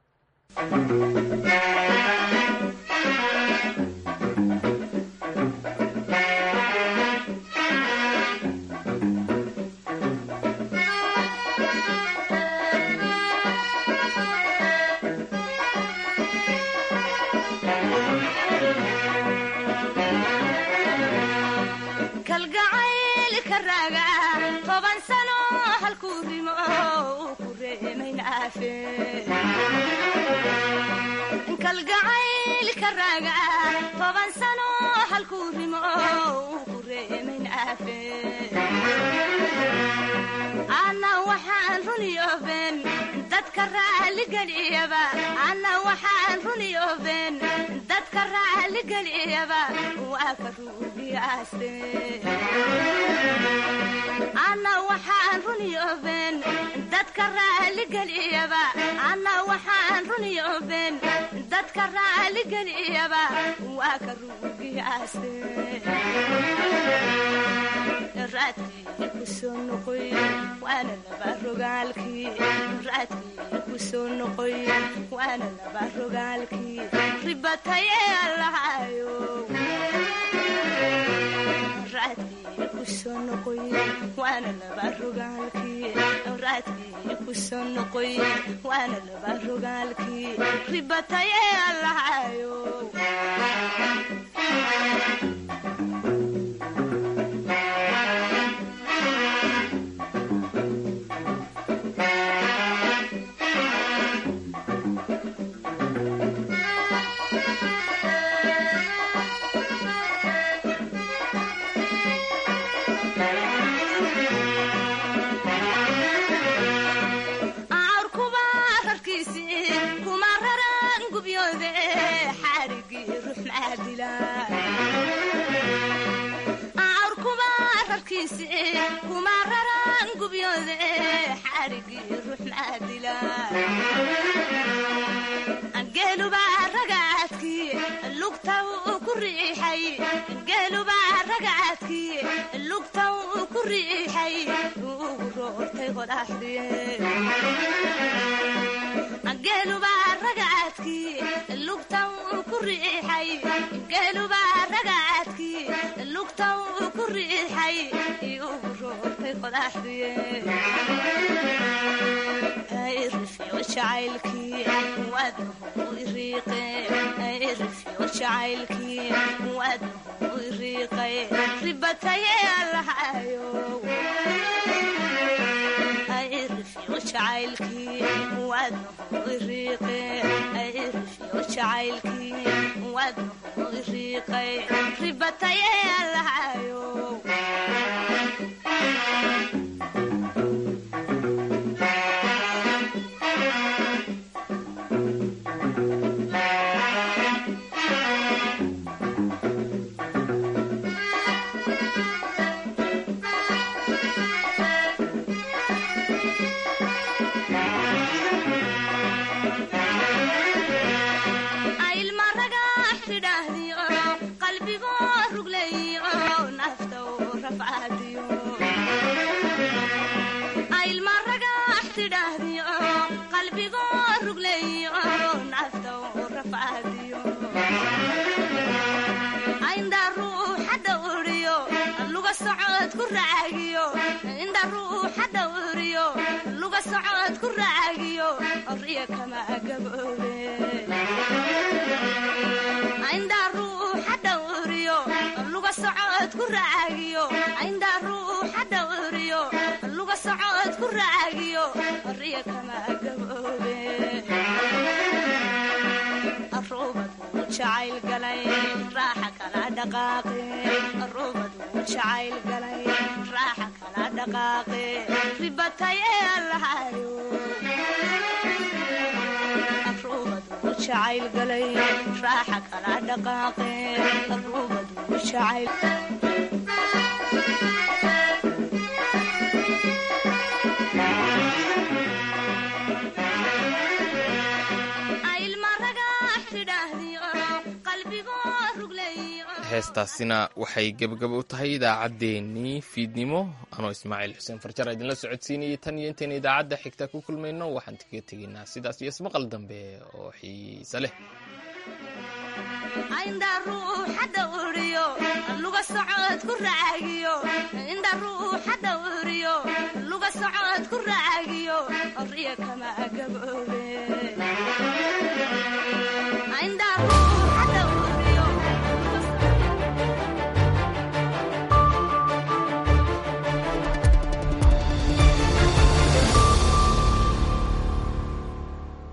kalgacaylka raaga toban sano halkuu rimo uu ku reemaynaafe kalgacaylka raaga toban sano halkuu rimo uu ku reemaynaafe ana waxaan runiyooben dadka raaligelyaba ana waxaan runiyooben dadka raaligelyaba waa ka ruugiyaaste ana waxaan runiyooben dadka raaligelyaba ana waxaan runiyooben dadka raaligelyaba waa ka ruugiyaaste raadkii ku soo noqoy waana laba rogaalkii raadkii ku soo noqoy waana laba rogaalkii ribataye allahayo raadkii ku soo noqoy waana laba rogaalkii raadkii ku soo noqoy waana laba rogaalkii ribataye allahayo geelubaa ragaadkii lugta uu ku riixay geelubaa ragaadkii lugta uu ku riixay ugu roortay qodaxdii geelubaa ragaadkii lugta uu ku riixay geelubaa ragaadkii lugta uu ku riixay ugu roortay qodaxdii rifyo jacaylkii waadnahu iriiqe rifyo jacaylkii waadnahu iriiqay ribataye allahayo rifyo jacaylkii waadnahu iriiqe rifyo jacaylkii waadnahu iriiqay ribataye allahayo inda ruuxa dhawriyo luga socod ku raagiyo riya kama gaboobe inda ruuxa dhawriyo luga socod ku raagiyo inda ruuxa dhawriyo luga socod ku raagiyo riya kama gaboobe arubadu jacayl galay raaxa kala dhaqaaqe arubadu jacayl galay raaxa kala dhaqaaqe ribataye allahayo arubadu jacayl galay raaxa kala dhaqaaqe arubadu jacayl ilma ragax tidhaahdiyo qalbigo heestaasina waxay gebagaba u tahay idaacaddeenii fiidnimo anoo ismaaciil xuseen farjar idinla socodsiinayay tan iyo intayna idaacadda xigta ku kulmayno waxaan kaga tegaynaa sidaas iyo ismaqal dambe oo xiise leh indha ruuxa dhawriyo luga socod ku raagiyo indha ruuxa dhawriyo luga socod ku raagiyo riya kama gaboobe